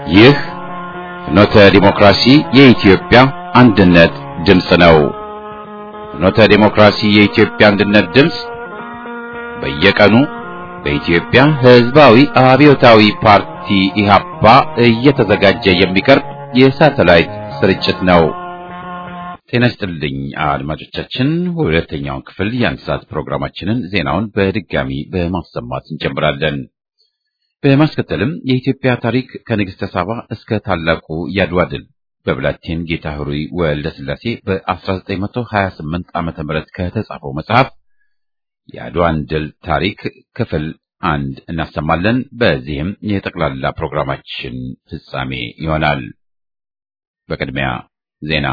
ይህ ፍኖተ ዲሞክራሲ የኢትዮጵያ አንድነት ድምፅ ነው። ፍኖተ ዲሞክራሲ የኢትዮጵያ አንድነት ድምፅ በየቀኑ በኢትዮጵያ ሕዝባዊ አብዮታዊ ፓርቲ ኢህአፓ እየተዘጋጀ የሚቀርብ የሳተላይት ስርጭት ነው። ጤና ይስጥልኝ አድማጮቻችን፣ ሁለተኛውን ክፍል የአንድ ሰዓት ፕሮግራማችንን ዜናውን በድጋሚ በማሰማት እንጀምራለን። በማስከተልም የኢትዮጵያ ታሪክ ከንግሥተ ሳባ እስከ ታላቁ ያድዋ ድል በብላቴን ጌታ ኅሩይ ወልደ ሥላሴ በ1928 ዓመተ ምህረት ከተጻፈው መጽሐፍ የአድዋን ድል ታሪክ ክፍል አንድ እናሰማለን። በዚህም የጠቅላላ ፕሮግራማችን ፍጻሜ ይሆናል። በቅድሚያ ዜና።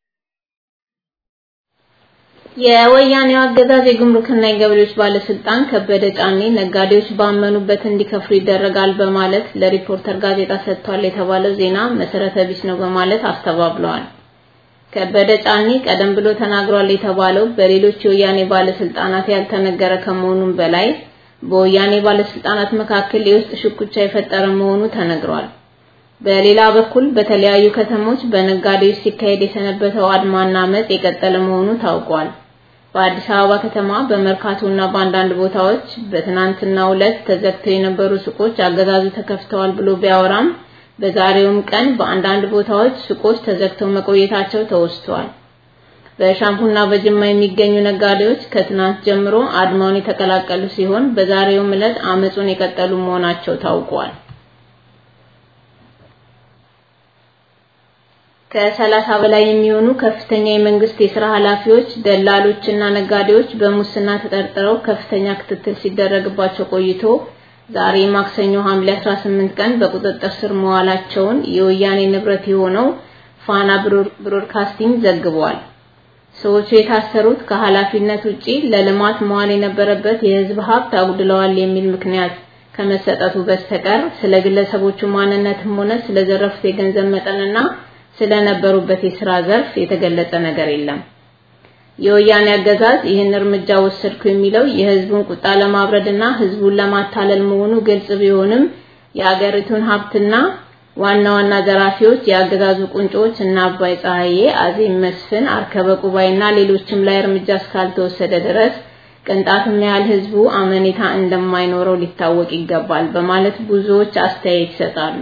የወያኔው አገዛዝ የጉምሩክና የገበሬዎች ባለስልጣን ከበደ ጫኔ ነጋዴዎች ባመኑበት እንዲከፍሉ ይደረጋል በማለት ለሪፖርተር ጋዜጣ ሰጥቷል የተባለው ዜና መሰረተ ቢስ ነው በማለት አስተባብለዋል። ከበደ ጫኔ ቀደም ብሎ ተናግሯል የተባለው በሌሎች የወያኔ ባለስልጣናት ያልተነገረ ከመሆኑም በላይ በወያኔ ባለስልጣናት መካከል የውስጥ ሽኩቻ የፈጠረ መሆኑ ተነግሯል። በሌላ በኩል በተለያዩ ከተሞች በነጋዴዎች ሲካሄድ የሰነበተው አድማና አመጽ የቀጠለ መሆኑ ታውቋል። በአዲስ አበባ ከተማ በመርካቶና በአንዳንድ ቦታዎች በትናንትናው ዕለት ተዘግተው የነበሩ ሱቆች አገዛዙ ተከፍተዋል ብሎ ቢያወራም በዛሬውም ቀን በአንዳንድ ቦታዎች ሱቆች ተዘግተው መቆየታቸው ተወስቷል። በሻምፑና በጅማ የሚገኙ ነጋዴዎች ከትናንት ጀምሮ አድማውን የተቀላቀሉ ሲሆን በዛሬውም ዕለት አመጹን የቀጠሉ መሆናቸው ታውቋል። ከሰላሳ በላይ የሚሆኑ ከፍተኛ የመንግስት የሥራ ኃላፊዎች፣ ደላሎችና ነጋዴዎች በሙስና ተጠርጥረው ከፍተኛ ክትትል ሲደረግባቸው ቆይቶ ዛሬ ማክሰኞ ሐምሌ 18 ቀን በቁጥጥር ስር መዋላቸውን የወያኔ ንብረት የሆነው ፋና ብሮድካስቲንግ ዘግቧል። ሰዎቹ የታሰሩት ከኃላፊነት ውጪ ለልማት መዋል የነበረበት የህዝብ ሀብት አጉድለዋል የሚል ምክንያት ከመሰጠቱ በስተቀር ስለ ግለሰቦቹ ማንነትም ሆነ ስለዘረፉት የገንዘብ መጠንና ስለነበሩበት የሥራ ዘርፍ የተገለጸ ነገር የለም። የወያኔ አገዛዝ ይህን እርምጃ ወሰድኩ የሚለው የህዝቡን ቁጣ ለማብረድና ህዝቡን ለማታለል መሆኑ ግልጽ ቢሆንም የአገሪቱን ሀብትና ዋና ዋና ዘራፊዎች የአገዛዙ ቁንጮች እና አባይ ፀሐዬ፣ አዜብ መስፍን፣ አርከበ ቁባይና ሌሎችም ላይ እርምጃ እስካልተወሰደ ድረስ ቅንጣትም ያህል ህዝቡ አመኔታ እንደማይኖረው ሊታወቅ ይገባል በማለት ብዙዎች አስተያየት ይሰጣሉ።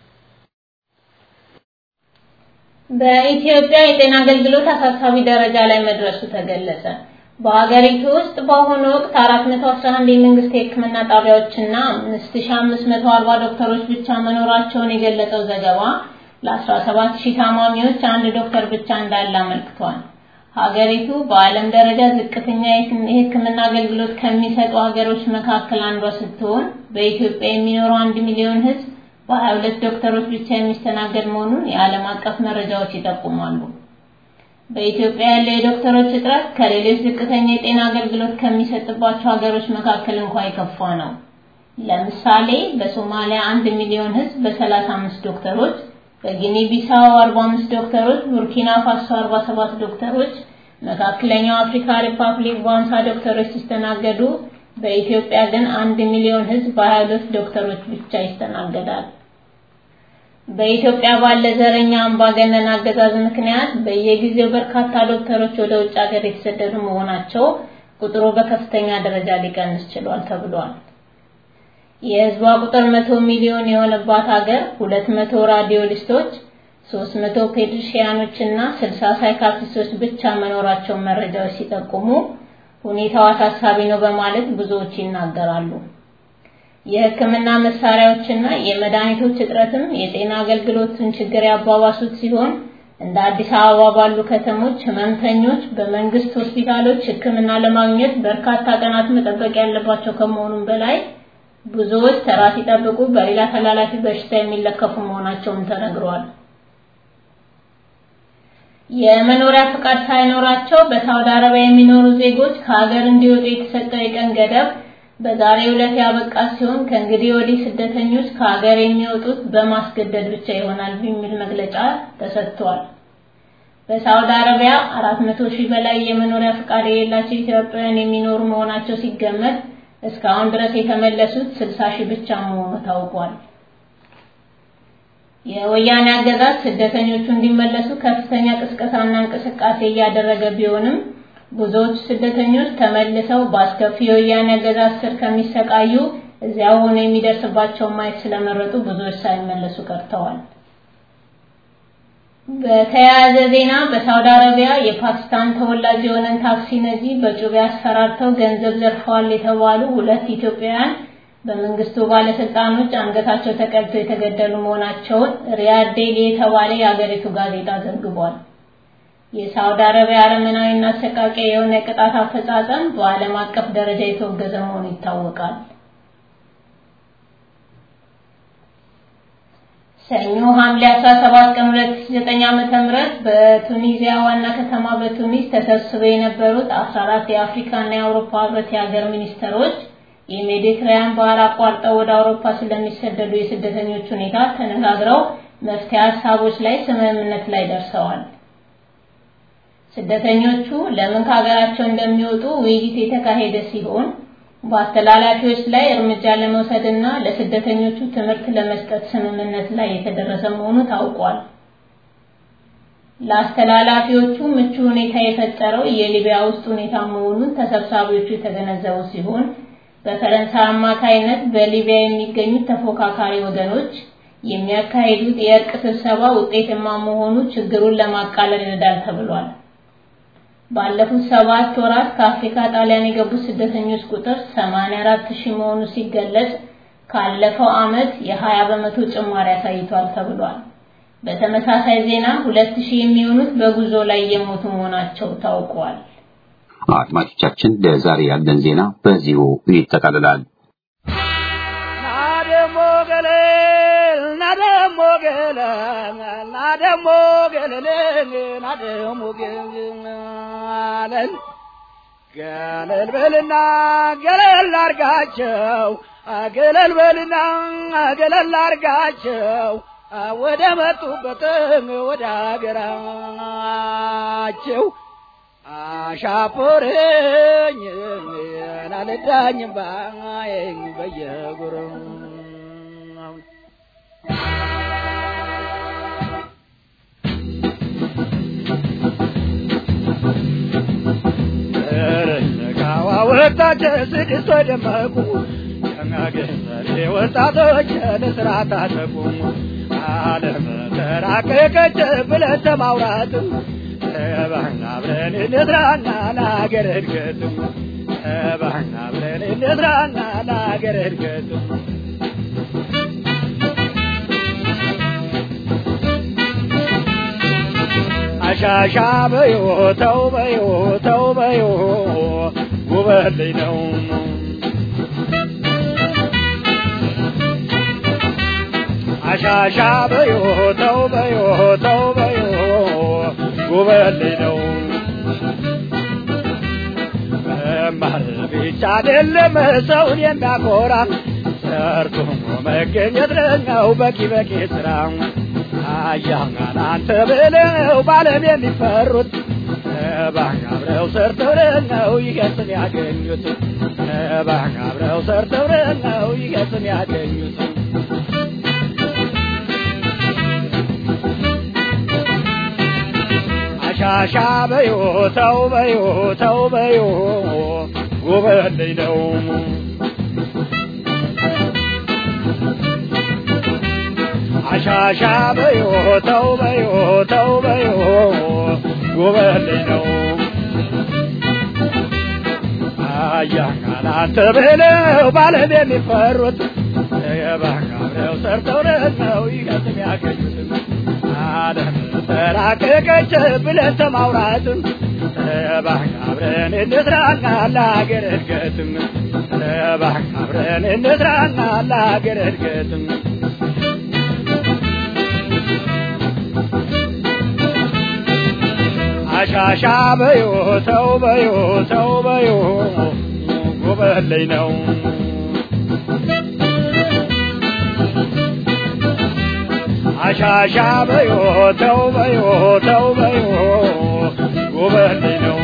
በኢትዮጵያ የጤና አገልግሎት አሳሳቢ ደረጃ ላይ መድረሱ ተገለጸ። በሀገሪቱ ውስጥ በአሁኑ ወቅት 411 የመንግስት የሕክምና ጣቢያዎችና 5540 ዶክተሮች ብቻ መኖራቸውን የገለጸው ዘገባ ለ17000 ታማሚዎች አንድ ዶክተር ብቻ እንዳለ አመልክቷል። ሀገሪቱ በዓለም ደረጃ ዝቅተኛ የሕክምና አገልግሎት ከሚሰጡ ሀገሮች መካከል አንዷ ስትሆን በኢትዮጵያ የሚኖረው አንድ ሚሊዮን ህዝብ በ22 ዶክተሮች ብቻ የሚስተናገድ መሆኑን የዓለም አቀፍ መረጃዎች ይጠቁማሉ። በኢትዮጵያ ያለው የዶክተሮች እጥረት ከሌሎች ዝቅተኛ የጤና አገልግሎት ከሚሰጥባቸው ሀገሮች መካከል እንኳን የከፋ ነው። ለምሳሌ በሶማሊያ 1 ሚሊዮን ህዝብ በ35 ዶክተሮች፣ በጊኒ ቢሳው 45 ዶክተሮች፣ ቡርኪና ፋሶ 47 ዶክተሮች፣ መካከለኛው አፍሪካ ሪፐብሊክ በ50 ዶክተሮች ሲስተናገዱ በኢትዮጵያ ግን 1 ሚሊዮን ህዝብ በ22 ዶክተሮች ብቻ ይስተናገዳል። በኢትዮጵያ ባለ ዘረኛ አምባገነን አገዛዝ ምክንያት በየጊዜው በርካታ ዶክተሮች ወደ ውጭ ሀገር የተሰደዱ መሆናቸው ቁጥሩ በከፍተኛ ደረጃ ሊቀንስ ችሏል ተብሏል። የህዝቧ ቁጥር መቶ ሚሊዮን የሆነባት ሀገር 200 ራዲዮሊስቶች፣ 300 ፔዲሽያኖች እና 60 ሳይካትሪስቶች ብቻ መኖራቸውን መረጃዎች ሲጠቁሙ ሁኔታው አሳሳቢ ነው በማለት ብዙዎች ይናገራሉ። የሕክምና መሳሪያዎችና የመድኃኒቶች እጥረትም የጤና አገልግሎትን ችግር ያባባሱት ሲሆን እንደ አዲስ አበባ ባሉ ከተሞች ህመምተኞች በመንግስት ሆስፒታሎች ሕክምና ለማግኘት በርካታ ቀናት መጠበቅ ያለባቸው ከመሆኑም በላይ ብዙዎች ተራ ሲጠብቁ በሌላ ተላላፊ በሽታ የሚለከፉ መሆናቸውም ተነግሯል። የመኖሪያ ፍቃድ ሳይኖራቸው በሳውዲ አረቢያ የሚኖሩ ዜጎች ከሀገር እንዲወጡ የተሰጠው የቀን ገደብ በዛሬው ዕለት ያበቃ ሲሆን ከእንግዲህ ወዲህ ስደተኞች ከሀገር የሚወጡት በማስገደድ ብቻ ይሆናል በሚል መግለጫ ተሰጥቷል። በሳውዲ አረቢያ 400 ሺህ በላይ የመኖሪያ ፍቃድ የሌላቸው ኢትዮጵያውያን የሚኖሩ መሆናቸው ሲገመት እስካሁን ድረስ የተመለሱት 60 ሺህ ብቻ መሆኑ ታውቋል። የወያኔ አገዛዝ ስደተኞቹ እንዲመለሱ ከፍተኛ ቅስቀሳና እንቅስቃሴ እያደረገ ቢሆንም ብዙዎች ስደተኞች ተመልሰው በአስከፊ የወያኔ አገዛዝ ስር ከሚሰቃዩ እዚያው ሆነው የሚደርስባቸውን ማየት ስለመረጡ ብዙዎች ሳይመለሱ ቀርተዋል። በተያያዘ ዜና በሳውዲ አረቢያ የፓኪስታን ተወላጅ የሆነን ታክሲ ነጂ በጩቤ አስፈራርተው ገንዘብ ዘርፈዋል የተባሉ ሁለት ኢትዮጵያውያን በመንግስቱ ባለስልጣኖች አንገታቸው ተቀልቶ የተገደሉ መሆናቸውን ሪያድ ዴሊ የተባለ የአገሪቱ ጋዜጣ ዘግቧል። የሳውዲ አረቢያ አረመናዊና አሰቃቂ የሆነ የቅጣት አፈጻጸም በዓለም አቀፍ ደረጃ የተወገዘ መሆኑ ይታወቃል። ሰኞ ሐምሌ 17 ቀን 2009 ዓመተ ምህረት በቱኒዚያ ዋና ከተማ በቱኒስ ተሰብስበው የነበሩት 14 የአፍሪካና የአውሮፓ ህብረት የሀገር ሚኒስተሮች የሜዲትራኒያን ባህር አቋርጠው ወደ አውሮፓ ስለሚሰደዱ የስደተኞች ሁኔታ ተነጋግረው መፍትሄ ሀሳቦች ላይ ስምምነት ላይ ደርሰዋል። ስደተኞቹ ለምን ከሀገራቸው እንደሚወጡ ውይይት የተካሄደ ሲሆን በአስተላላፊዎች ላይ እርምጃ ለመውሰድና ለስደተኞቹ ትምህርት ለመስጠት ስምምነት ላይ የተደረሰ መሆኑ ታውቋል። ለአስተላላፊዎቹ ምቹ ሁኔታ የፈጠረው የሊቢያ ውስጥ ሁኔታ መሆኑን ተሰብሳቢዎቹ የተገነዘቡ ሲሆን በፈረንሳይ አማካይነት በሊቢያ የሚገኙት ተፎካካሪ ወገኖች የሚያካሂዱት የእርቅ ስብሰባ ውጤታማ መሆኑ ችግሩን ለማቃለል ይረዳል ተብሏል። ባለፉት ሰባት ወራት ከአፍሪካ ጣሊያን የገቡት ስደተኞች ቁጥር 84 ሺህ መሆኑ ሲገለጽ ካለፈው ዓመት የ20 በመቶ ጭማሪ አሳይቷል ተብሏል። በተመሳሳይ ዜና 2000 የሚሆኑት በጉዞ ላይ የሞቱ መሆናቸው ታውቋል። አድማጮቻችን ለዛሬ ያለን ዜና በዚሁ ይጠቃልላል። ናደሞ ገለ ናደሞ ገለ ናደሞ ገለ ናደሞ ገለል ገለል በልና ገለል አርጋቸው ገለል በልና ገለል አርጋቸው ወደ መጡበት ወደ ሀገራቸው አሻፖረኝ አልዳኝም ባይኝ በየጉሩ ካዋ ወጣች ስድስት ደመቁ ሸማገሰሬ ወጣቶች ለስራ ታጠቁ ዓለም ተራቀቀች ብለን ተማውራት ተባህና አብረን እንስራና ለሀገር እድገት ተባህና አብረን እንስራና ለሀገር እድገት አሻሻ በዮ ተው በዮ ተው በዮ ጉበልኝ ነው አሻሻ በዮ ተው በዮ ተው በዮ ጉበልኝ ነው መማር ብቻ አይደለም ሰውን የሚያኮራ ሰርቶ መገኘት ነው በቂ በቂ ስራ አያናን አንተ ብለው ባለም የሚፈሩት ባህ አብረው ሰርተው ነው ይገስን ያገኙት ባህ አብረው ሰርተው ነው ይገስን ያገኙት ሻሻ በዮ ተው በዮ ተው በዮ ጉበልኝ ነው አሻሻ በዮ ተው በዮ ተው በዮ ጉበልኝ ነው አያናን አንተ ብለው ባለም የሚፈሩት የባህር ሰርተው ነው ይገጥም ያገኙት ዓለም ተራቀቀች ብለን ተማውራት ተባህን አብረን እንስራና ለሀገር እድገትም ተባህን አብረን እንስራና ለሀገር እድገትም አሻሻ በዮ ተው በዮ ተው በዮ ጉበለኝ ነው አሻሻ በዮ ተው በዮ ተው በዮ ጉበልኝ ነው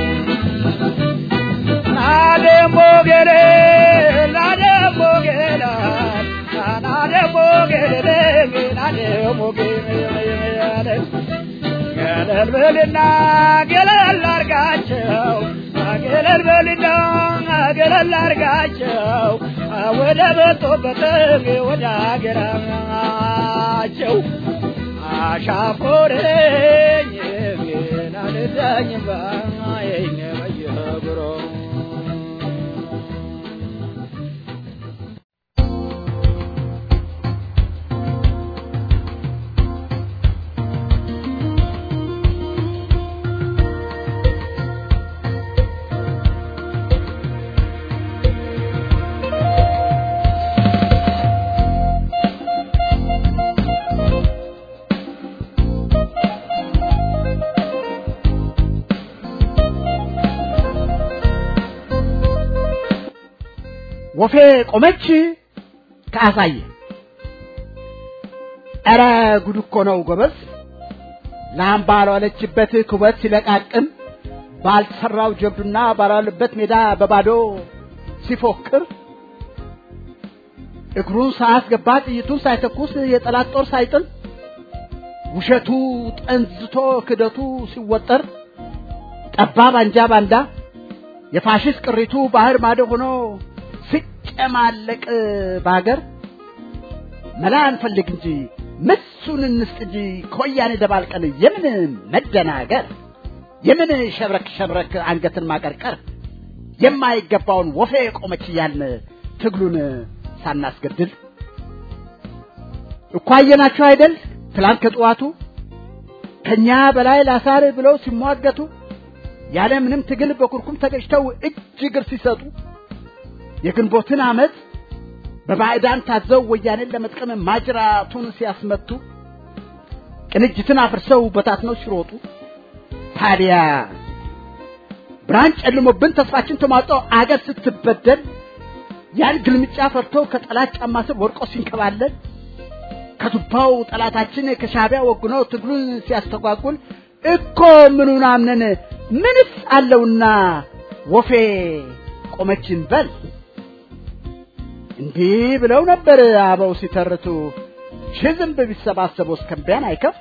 ናደሞ ገሌ ናደሞ ገላ ናደሞ ገሌ ደግሞ ገለል ገለል በልና ገለል አርጋቸው ገለል በልና ገለል አርጋቸው ወደ መጡበት ወደ አገራቸው አሻፈረኝ ግን አልዳኝም ባየኝ በየጉሮ ወፌ ቆመች ከአሳየ ኧረ ጉድ እኮ ነው ጎበዝ ላም ባልዋለችበት ኩበት ሲለቃቅም ባልተሰራው ጀብዱና ባልዋለበት ሜዳ በባዶ ሲፎክር እግሩን ሳያስገባ ጥይቱን ሳይተኩስ የጠላት ጦር ሳይጥል ውሸቱ ጠንዝቶ ክደቱ ሲወጠር ጠባብ አንጃ ባንዳ የፋሽስት ቅሪቱ ባህር ማዶ ሆኖ ሲጨማለቅ በሀገር መላ እንፈልግ እንጂ ምሱን እንስጥ እንጂ ከወያኔ ደባልቀን የምን መደናገር የምን ሸብረክ ሸብረክ አንገትን ማቀርቀር የማይገባውን ወፌ ቆመች እያልን ትግሉን ሳናስገድል እኮ አየናቸው አይደል ትላንት ከጠዋቱ ከኛ በላይ ላሳር ብለው ሲሟገቱ ያለ ምንም ትግል በኩርኩም ተገጭተው እጅ እግር ሲሰጡ የግንቦትን ዓመት በባዕዳን ታዘው ወያኔን ለመጥቀም ማጅራቱን ሲያስመቱ ቅንጅትን አፍርሰው በታትነው ሲሮጡ ታዲያ ብርሃን ጨልሞብን ተስፋችን ተሟጦ አገር ስትበደል ያን ግልምጫ ፈርቶ ከጠላት ጫማ ስር ወድቆ ሲንከባለል ከቱባው ጠላታችን ከሻቢያ ወግኖ ትግሉን ሲያስተጓጉል እኮ ምኑን አምነን ምንስ አለውና ወፌ ቆመችን በል እንዲህ ብለው ነበር አበው ሲተርቱ ሺህ ዝንብ ቢሰባሰቡ እስከምቢያን አይከፍ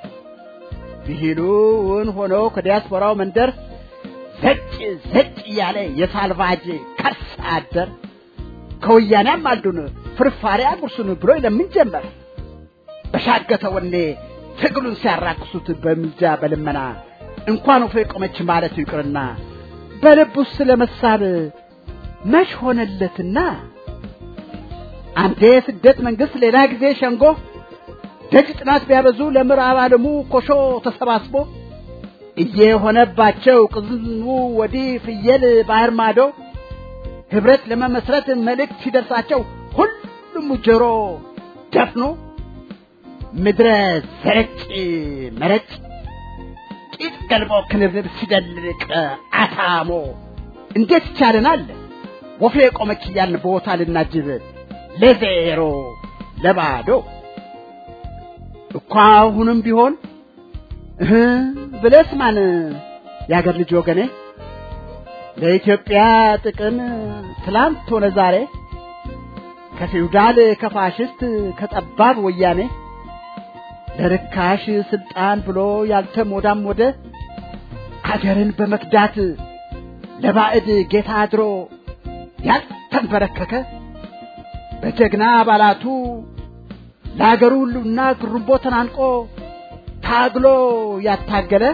ቢሂሉን ሆኖ ከዲያስፖራው መንደር ዘጭ ዘጭ እያለ የሳልቫጅ ከርስ አደር ከወያኔም አልዱን ፍርፋሪ አጉርሱን ብሎ ለምን ጀመር በሻገተ ወኔ ትግሉን ሲያራክሱት በምልጃ በልመና እንኳን ወፌ ቆመች ማለቱ ይቅርና በልቡስ ለመሳብ መች ሆነለትና አንዴ ስደት መንግስት ሌላ ጊዜ ሸንጎ ደጅ ጥናት ቢያበዙ ለምዕራብ ዓለሙ ኮሾ ተሰባስቦ እየሆነባቸው ቅዝኑ ወዲህ ፍየል ባህር ማዶ ህብረት ለመመስረት መልእክት ሲደርሳቸው ሁሉም ጆሮ ደፍኖ ምድረ ዘረጭ መረጭ ቂጥ ገልቦ ክንብንብ ሲደልቅ አታሞ እንዴት ይቻለናል ወፌ ቆመች እያልን ቦታ ልናጅብ ለዜሮ ለባዶ እኮ አሁንም ቢሆን እህ ብለስ ማን የአገር ልጅ ወገኔ ለኢትዮጵያ ጥቅም ትላንት ሆነ ዛሬ ከፊውዳል ከፋሽስት ከጠባብ ወያኔ ለርካሽ ስልጣን ብሎ ያልተሞዳም ወደ አገርን በመክዳት ለባዕድ ጌታ አድሮ ያልተንበረከከ በጀግና አባላቱ ለአገሩ ሁሉና ግሩምቦ ተናንቆ ታግሎ ያታገለ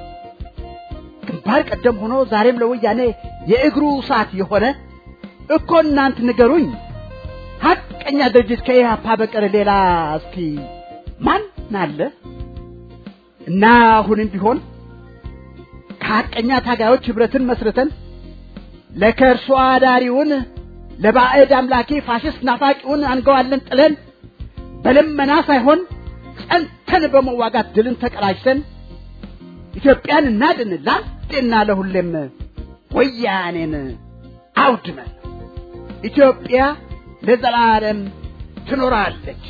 ግንባር ቀደም ሆኖ ዛሬም ለወያኔ የእግሩ ሰዓት የሆነ እኮ እናንት ንገሩኝ ሀቀኛ ድርጅት ከኢህአፓ በቀር ሌላ እስኪ ማን አለ? እና አሁንም ቢሆን ከሀቀኛ ታጋዮች ህብረትን መስርተን ለከርሶ አዳሪውን ለባዕድ አምላኪ ፋሽስት ናፋቂውን አንገዋለን ጥለን በልመና ሳይሆን ጸንተን በመዋጋት ድልን ተቀዳጅተን ኢትዮጵያን እናድን ለአንዴና ለሁሌም ወያኔን አውድመን ኢትዮጵያ ለዘላለም ትኖራለች።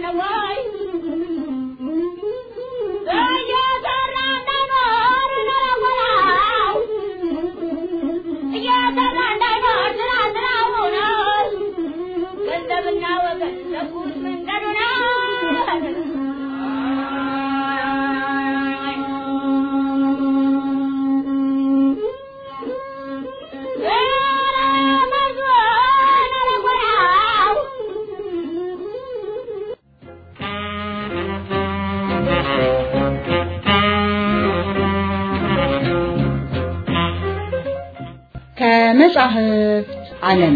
ከመጻሕፍት ዓለም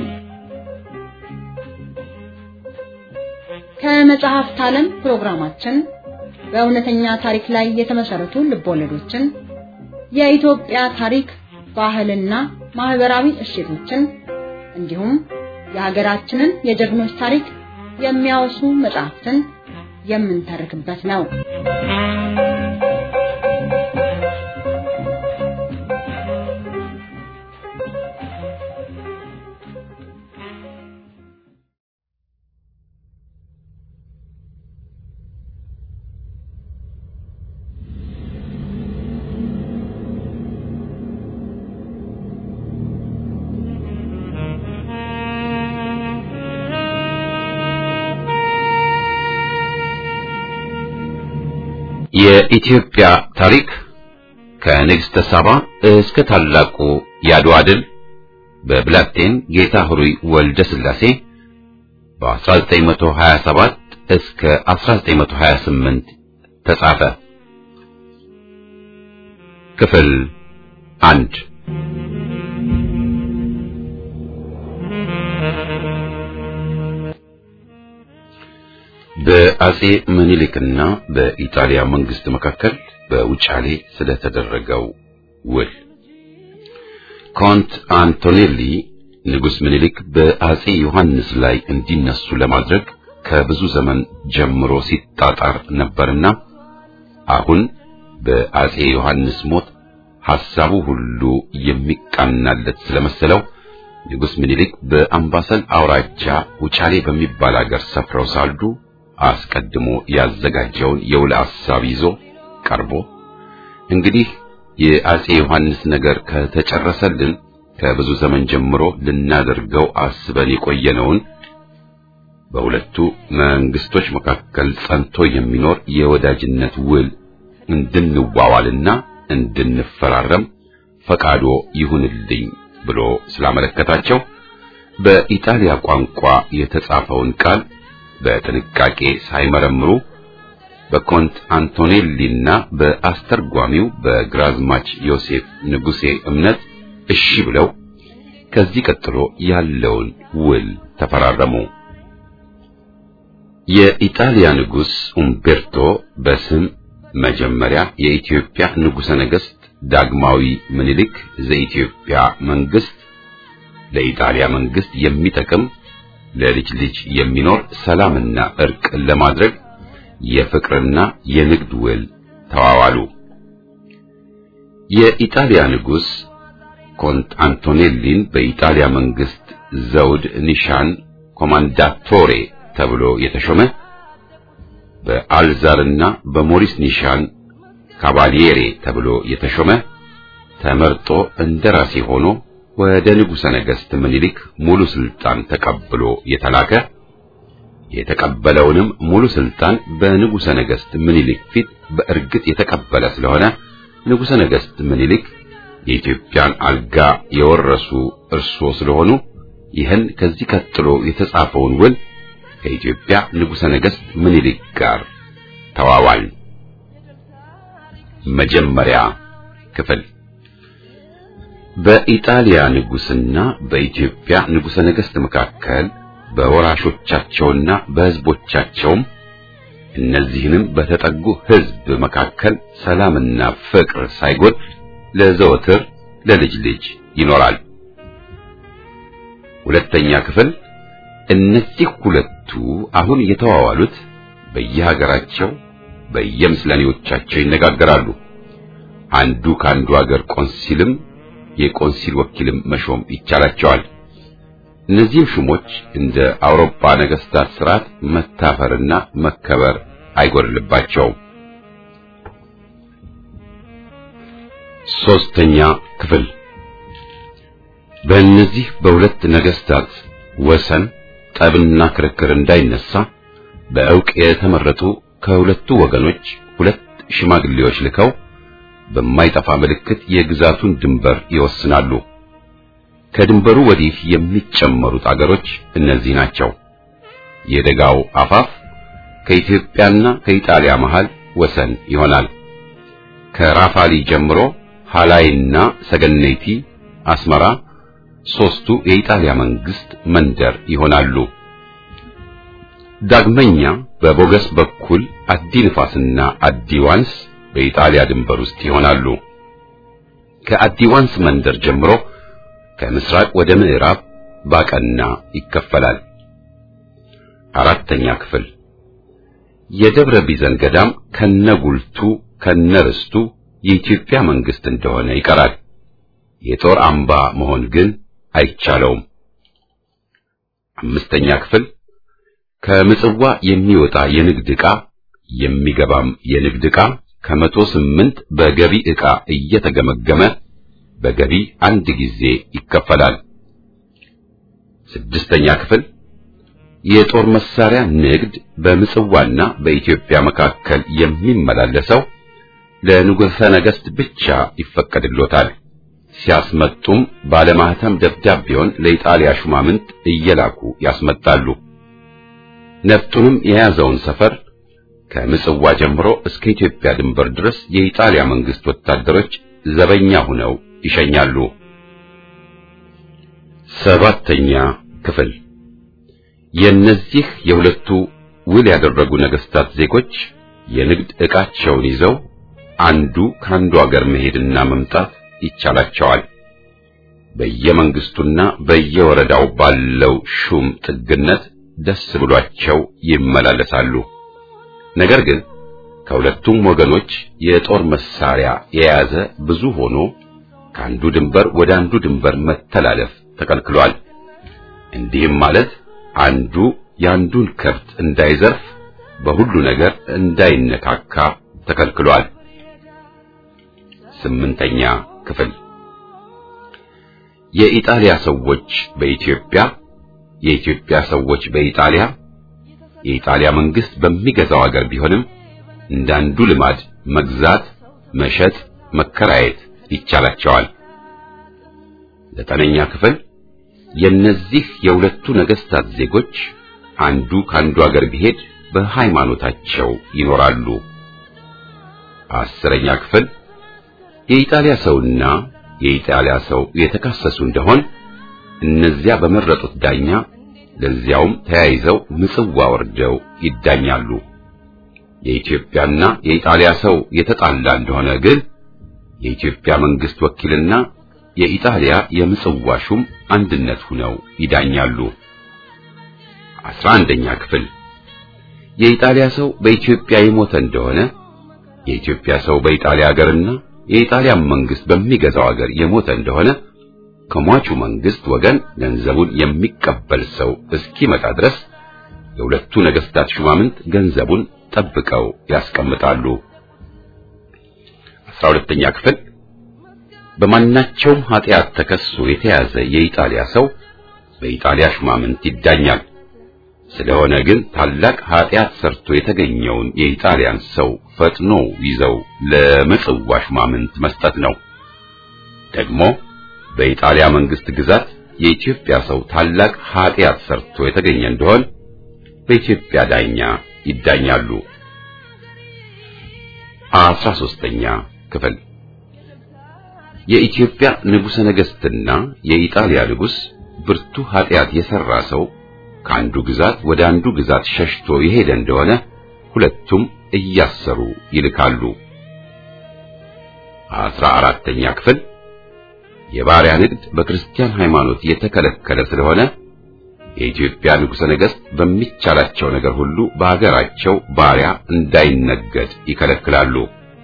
ከመጽሐፍት ዓለም ፕሮግራማችን በእውነተኛ ታሪክ ላይ የተመሰረቱ ልቦለዶችን፣ የኢትዮጵያ ታሪክ፣ ባህልና ማህበራዊ እሴቶችን እንዲሁም የሀገራችንን የጀግኖች ታሪክ የሚያወሱ መጽሐፍትን የምንተርክበት ነው። የኢትዮጵያ ታሪክ ከንግሥተ ሳባ እስከ ታላቁ የአድዋ ድል በብላቴን ጌታ ኅሩይ ወልደ ሥላሴ በ1927 እስከ 1928 ተጻፈ። ክፍል አንድ በአጼ ምኒልክና በኢጣሊያ መንግስት መካከል በውጫሌ ስለተደረገው ውል ኮንት አንቶኔሊ ንጉሥ ምኒልክ በአጼ ዮሐንስ ላይ እንዲነሱ ለማድረግ ከብዙ ዘመን ጀምሮ ሲጣጣር ነበርና አሁን በአጼ ዮሐንስ ሞት ሐሳቡ ሁሉ የሚቃናለት ስለመሰለው ንጉሥ ምኒልክ በአምባሰል አውራጃ ውጫሌ በሚባል አገር ሰፍረው ሳሉ አስቀድሞ ያዘጋጀውን የውል ሐሳብ ይዞ ቀርቦ እንግዲህ የአጼ ዮሐንስ ነገር ከተጨረሰልን ከብዙ ዘመን ጀምሮ ልናደርገው አስበን የቆየነውን በሁለቱ መንግስቶች መካከል ጸንቶ የሚኖር የወዳጅነት ውል እንድንዋዋልና እንድንፈራረም ፈቃዶ ይሁንልኝ ብሎ ስላመለከታቸው በኢጣሊያ ቋንቋ የተጻፈውን ቃል በጥንቃቄ ሳይመረምሩ በኮንት አንቶኔሊና በአስተርጓሚው በግራዝማች ዮሴፍ ንጉሴ እምነት እሺ ብለው ከዚህ ቀጥሎ ያለውን ውል ተፈራረሙ። የኢጣሊያ ንጉሥ ኡምቤርቶ በስም መጀመሪያ የኢትዮጵያ ንጉሠ ነገሥት ዳግማዊ ምኒልክ ዘኢትዮጵያ መንግስት ለኢጣሊያ መንግስት የሚጠቅም ለልጅ ልጅ የሚኖር ሰላምና እርቅ ለማድረግ የፍቅርና የንግድ ውል ተዋዋሉ። የኢጣሊያ ንጉሥ ኮንት አንቶኔሊን በኢጣሊያ መንግስት ዘውድ ኒሻን ኮማንዳቶሬ ተብሎ የተሾመ በአልዛርና በሞሪስ ኒሻን ካቫሊየሬ ተብሎ የተሾመ ተመርጦ እንደራሴ ሆኖ ወደ ንጉሠ ነገሥት ምኒልክ ሙሉ ስልጣን ተቀብሎ የተላከ የተቀበለውንም ሙሉ ስልጣን በንጉሠ ነገሥት ምኒልክ ፊት በእርግጥ የተቀበለ ስለሆነ ንጉሠ ነገሥት ምኒልክ የኢትዮጵያን አልጋ የወረሱ እርሶ ስለሆኑ ይህን ከዚህ ቀጥሎ የተጻፈውን ውል ከኢትዮጵያ ንጉሠ ነገሥት ምኒልክ ጋር ተዋዋል። መጀመሪያ ክፍል በኢጣሊያ ንጉሥና በኢትዮጵያ ንጉሠ ነገሥት መካከል በወራሾቻቸውና በሕዝቦቻቸውም እነዚህንም በተጠጉ ሕዝብ መካከል ሰላምና ፍቅር ሳይጎድ ለዘወትር ለልጅ ልጅ ይኖራል። ሁለተኛ ክፍል እነዚህ ሁለቱ አሁን የተዋዋሉት በየሀገራቸው በየምስለኔዎቻቸው ይነጋገራሉ። አንዱ ከአንዱ ሀገር ቆንሲልም የቆንሲል ወኪልም መሾም ይቻላቸዋል። እነዚህም ሹሞች እንደ አውሮፓ ነገስታት ስርዓት መታፈርና መከበር አይጎድልባቸውም። ሶስተኛ ክፍል በእነዚህ በሁለት ነገስታት ወሰን ጠብና ክርክር እንዳይነሳ በእውቅ የተመረጡ ከሁለቱ ወገኖች ሁለት ሽማግሌዎች ልከው በማይጠፋ ምልክት የግዛቱን ድንበር ይወስናሉ። ከድንበሩ ወዲህ የሚጨመሩት አገሮች እነዚህ ናቸው። የደጋው አፋፍ ከኢትዮጵያና ከኢጣሊያ መሃል ወሰን ይሆናል። ከራፋሊ ጀምሮ ሃላይና ሰገነይቲ፣ አስመራ ሶስቱ የኢጣሊያ መንግስት መንደር ይሆናሉ። ዳግመኛ በቦገስ በኩል አዲ ንፋስና አዲ ዋንስ በኢጣሊያ ድንበር ውስጥ ይሆናሉ። ከአዲ ዋንስ መንደር ጀምሮ ከምስራቅ ወደ ምዕራብ ባቀና ይከፈላል። አራተኛ ክፍል የደብረ ቢዘን ገዳም ከነጉልቱ ከነርስቱ የኢትዮጵያ መንግስት እንደሆነ ይቀራል። የጦር አምባ መሆን ግን አይቻለውም። አምስተኛ ክፍል ከምጽዋ የሚወጣ የንግድ ዕቃ የሚገባም የንግድ ዕቃ ከመቶ ስምንት በገቢ ዕቃ እየተገመገመ በገቢ አንድ ጊዜ ይከፈላል። ስድስተኛ ክፍል የጦር መሳሪያ ንግድ በምጽዋና በኢትዮጵያ መካከል የሚመላለሰው ለንጉሠ ነገሥት ብቻ ይፈቀድሎታል። ሲያስመጡም ባለማህተም ደብዳቤውን ለኢጣሊያ ሹማምንት እየላኩ ያስመጣሉ። ነፍጡንም የያዘውን ሰፈር ከምጽዋ ጀምሮ እስከ ኢትዮጵያ ድንበር ድረስ የኢጣሊያ መንግስት ወታደሮች ዘበኛ ሆነው ይሸኛሉ። ሰባተኛ ክፍል የእነዚህ የሁለቱ ውል ያደረጉ ነገስታት ዜጎች የንግድ ዕቃቸውን ይዘው አንዱ ከአንዱ አገር መሄድና መምጣት ይቻላቸዋል። በየመንግስቱና በየወረዳው ባለው ሹም ጥግነት ደስ ብሏቸው ይመላለሳሉ። ነገር ግን ከሁለቱም ወገኖች የጦር መሳሪያ የያዘ ብዙ ሆኖ ከአንዱ ድንበር ወደ አንዱ ድንበር መተላለፍ ተከልክሏል። እንዲህም ማለት አንዱ የአንዱን ከብት እንዳይዘርፍ፣ በሁሉ ነገር እንዳይነካካ ተከልክሏል። ስምንተኛ ክፍል የኢጣሊያ ሰዎች በኢትዮጵያ የኢትዮጵያ ሰዎች በኢጣሊያ የኢጣሊያ መንግስት በሚገዛው አገር ቢሆንም እንዳንዱ ልማድ መግዛት፣ መሸጥ፣ መከራየት ይቻላቸዋል። ዘጠነኛ ክፍል የእነዚህ የሁለቱ ነገስታት ዜጎች አንዱ ከአንዱ አገር ቢሄድ በሃይማኖታቸው ይኖራሉ። አስረኛ ክፍል የኢጣሊያ ሰውና የኢጣሊያ ሰው የተካሰሱ እንደሆን እነዚያ በመረጡት ዳኛ ለዚያውም ተያይዘው ምጽዋ ወርደው ይዳኛሉ። የኢትዮጵያና የኢጣሊያ ሰው የተጣላ እንደሆነ ግን የኢትዮጵያ መንግስት ወኪልና የኢጣሊያ የምጽዋ ሹም አንድነት ሆነው ይዳኛሉ። አስራ አንደኛ ክፍል የኢጣሊያ ሰው በኢትዮጵያ የሞተ እንደሆነ የኢትዮጵያ ሰው በኢጣሊያ ሀገርና የኢጣሊያ መንግስት በሚገዛው ሀገር የሞተ እንደሆነ ከሟቹ መንግስት ወገን ገንዘቡን የሚቀበል ሰው እስኪመጣ ድረስ የሁለቱ ነገስታት ሹማምንት ገንዘቡን ጠብቀው ያስቀምጣሉ። አስራ ሁለተኛ ክፍል በማናቸውም ኃጢአት ተከሶ የተያዘ የኢጣሊያ ሰው በኢጣሊያ ሹማምንት ይዳኛል። ስለሆነ ግን ታላቅ ኃጢአት ሰርቶ የተገኘውን የኢጣሊያን ሰው ፈጥኖ ይዘው ለምጽዋ ሹማምንት መስጠት ነው። ደግሞ በኢጣሊያ መንግስት ግዛት የኢትዮጵያ ሰው ታላቅ ኃጢአት ሰርቶ የተገኘ እንደሆን በኢትዮጵያ ዳኛ ይዳኛሉ። አስራ ሦስተኛ ክፍል የኢትዮጵያ ንጉሠ ነገሥትና የኢጣሊያ ንጉሥ ብርቱ ኃጢአት የሠራ ሰው ከአንዱ ግዛት ወደ አንዱ ግዛት ሸሽቶ የሄደ እንደሆነ ሁለቱም እያሰሩ ይልካሉ። አስራ አራተኛ ክፍል የባሪያ ንግድ በክርስቲያን ሃይማኖት የተከለከለ ስለሆነ የኢትዮጵያ ንጉሠ ነገሥት በሚቻላቸው ነገር ሁሉ በአገራቸው ባሪያ እንዳይነገድ ይከለክላሉ።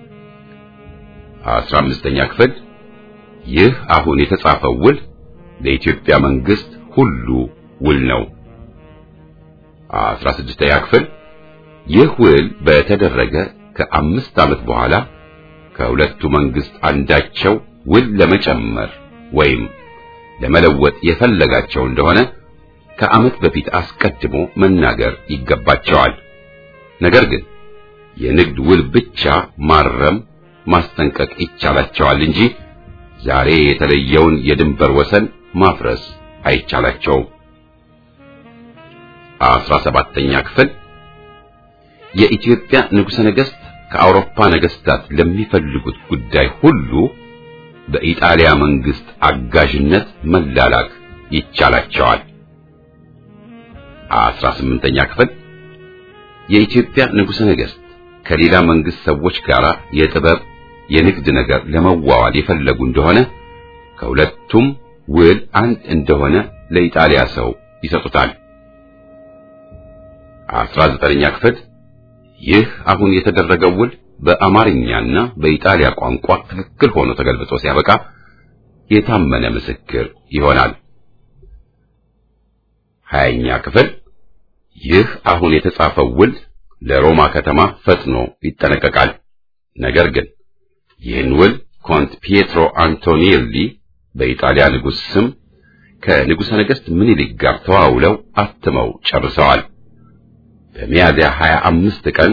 አስራ አምስተኛ ክፍል ይህ አሁን የተጻፈው ውል ለኢትዮጵያ መንግስት ሁሉ ውል ነው። አስራ ስድስተኛ ክፍል ይህ ውል በተደረገ ከአምስት ዓመት በኋላ ከሁለቱ መንግስት አንዳቸው ውል ለመጨመር ወይም ለመለወጥ የፈለጋቸው እንደሆነ ከዓመት በፊት አስቀድሞ መናገር ይገባቸዋል። ነገር ግን የንግድ ውል ብቻ ማረም ማስጠንቀቅ ይቻላቸዋል እንጂ ዛሬ የተለየውን የድንበር ወሰን ማፍረስ አይቻላቸውም። አስራ ሰባተኛ ክፍል የኢትዮጵያ ንጉሠ ነገሥት ከአውሮፓ ነገሥታት ለሚፈልጉት ጉዳይ ሁሉ በኢጣሊያ መንግስት አጋዥነት መላላክ ይቻላቸዋል። አስራ ስምንተኛ ክፍል የኢትዮጵያ ንጉሠ ነገሥት ከሌላ መንግስት ሰዎች ጋር የጥበብ የንግድ ነገር ለመዋዋል የፈለጉ እንደሆነ ከሁለቱም ውል አንድ እንደሆነ ለኢጣሊያ ሰው ይሰጡታል። አስራ ዘጠነኛ ክፍል ይህ አሁን የተደረገው ውል በአማርኛና በኢጣሊያ ቋንቋ ትክክል ሆኖ ተገልብጦ ሲያበቃ የታመነ ምስክር ይሆናል። ሀያኛ ክፍል ይህ አሁን የተጻፈው ውል ለሮማ ከተማ ፈጥኖ ይጠነቀቃል። ነገር ግን ይህን ውል ኮንት ፒየትሮ አንቶኒሊ በኢጣሊያ ንጉሥ ስም ከንጉሠ ነገሥት ምኒልክ ጋር ተዋውለው አትመው ጨርሰዋል። በሚያዝያ 25 ቀን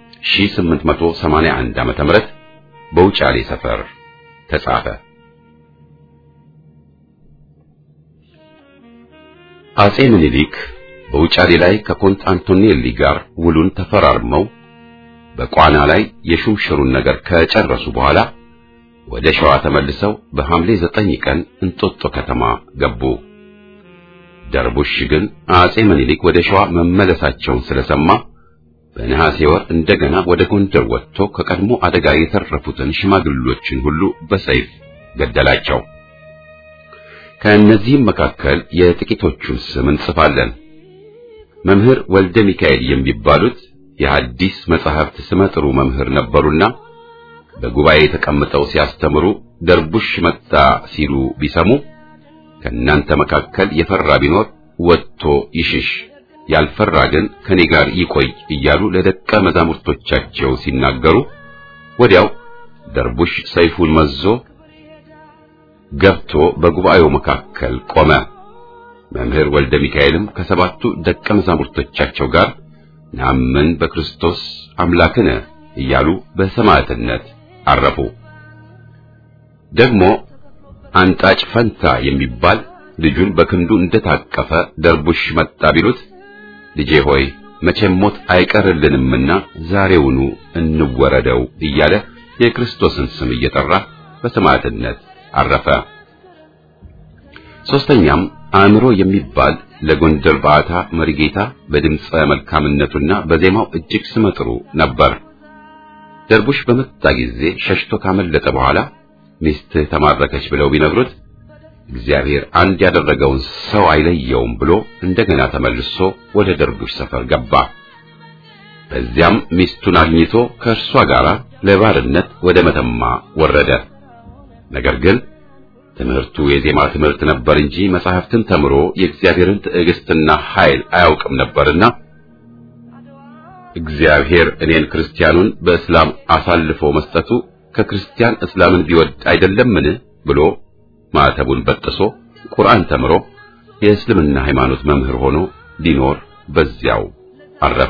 1881 ዓመተ ምህረት በውጫሌ ሰፈር ተጻፈ። አጼ ምኒልክ በውጫሌ ላይ ከኮንት አንቶኔሊ ጋር ውሉን ተፈራርመው በቋና ላይ የሹምሽሩን ነገር ከጨረሱ በኋላ ወደ ሸዋ ተመልሰው በሐምሌ ዘጠኝ ቀን እንጦጦ ከተማ ገቡ። ደርቡሽ ግን አጼ ምኒልክ ወደ ሸዋ መመለሳቸውን ስለሰማ በነሐሴ ወር እንደገና ወደ ጎንደር ወጥቶ ከቀድሞ አደጋ የተረፉትን ሽማግሌዎችን ሁሉ በሰይፍ ገደላቸው። ከእነዚህም መካከል የጥቂቶቹን ስም እንጽፋለን። መምህር ወልደ ሚካኤል የሚባሉት የሐዲስ መጻሕፍት ስመጥሩ መምህር ነበሩና በጉባኤ ተቀምጠው ሲያስተምሩ ደርቡሽ መጣ ሲሉ ቢሰሙ ከእናንተ መካከል የፈራ ቢኖር ወጥቶ ይሽሽ፣ ያልፈራ ግን ከኔ ጋር ይቆይ እያሉ ለደቀ መዛሙርቶቻቸው ሲናገሩ ወዲያው ደርቡሽ ሰይፉን መዞ ገብቶ በጉባኤው መካከል ቆመ። መምህር ወልደ ሚካኤልም ከሰባቱ ደቀ መዛሙርቶቻቸው ጋር ናምን በክርስቶስ አምላክነ እያሉ በሰማዕትነት አረፉ። ደግሞ አንጣጭ ፈንታ የሚባል ልጁን በክንዱ እንደታቀፈ ደርቡሽ መጣ ቢሉት ልጄ ሆይ መቼም ሞት አይቀርልንምና ዛሬውኑ እንወረደው እያለ የክርስቶስን ስም እየጠራ በሰማዕትነት አረፈ። ሶስተኛም አእምሮ የሚባል ለጎንደር ባዕታ መሪጌታ በድምፀ መልካምነቱና በዜማው እጅግ ስመጥሩ ነበር። ደርቡሽ በመጣ ጊዜ ሸሽቶ ካመለጠ በኋላ ሚስትህ ተማረከች ብለው ቢነግሩት እግዚአብሔር አንድ ያደረገውን ሰው አይለየውም ብሎ እንደገና ተመልሶ ወደ ደርቡሽ ሰፈር ገባ። በዚያም ሚስቱን አግኝቶ ከእርሷ ጋር ለባርነት ወደ መተማ ወረደ። ነገር ግን ትምህርቱ የዜማ ትምህርት ነበር እንጂ መጻሕፍትን ተምሮ የእግዚአብሔርን ትዕግስትና ኃይል አያውቅም ነበርና እግዚአብሔር እኔን ክርስቲያኑን በእስላም አሳልፎ መስጠቱ ከክርስቲያን እስላምን ቢወድ አይደለምን ብሎ ማዕተቡን በጥሶ ቁርአን ተምሮ የእስልምና ሃይማኖት መምህር ሆኖ ሊኖር በዚያው አረፈ።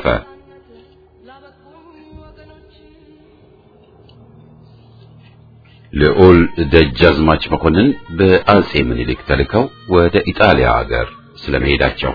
ልዑል ደጃዝማች መኮንን በአጼ ምኒልክ ተልከው ወደ ኢጣሊያ ሀገር ስለመሄዳቸው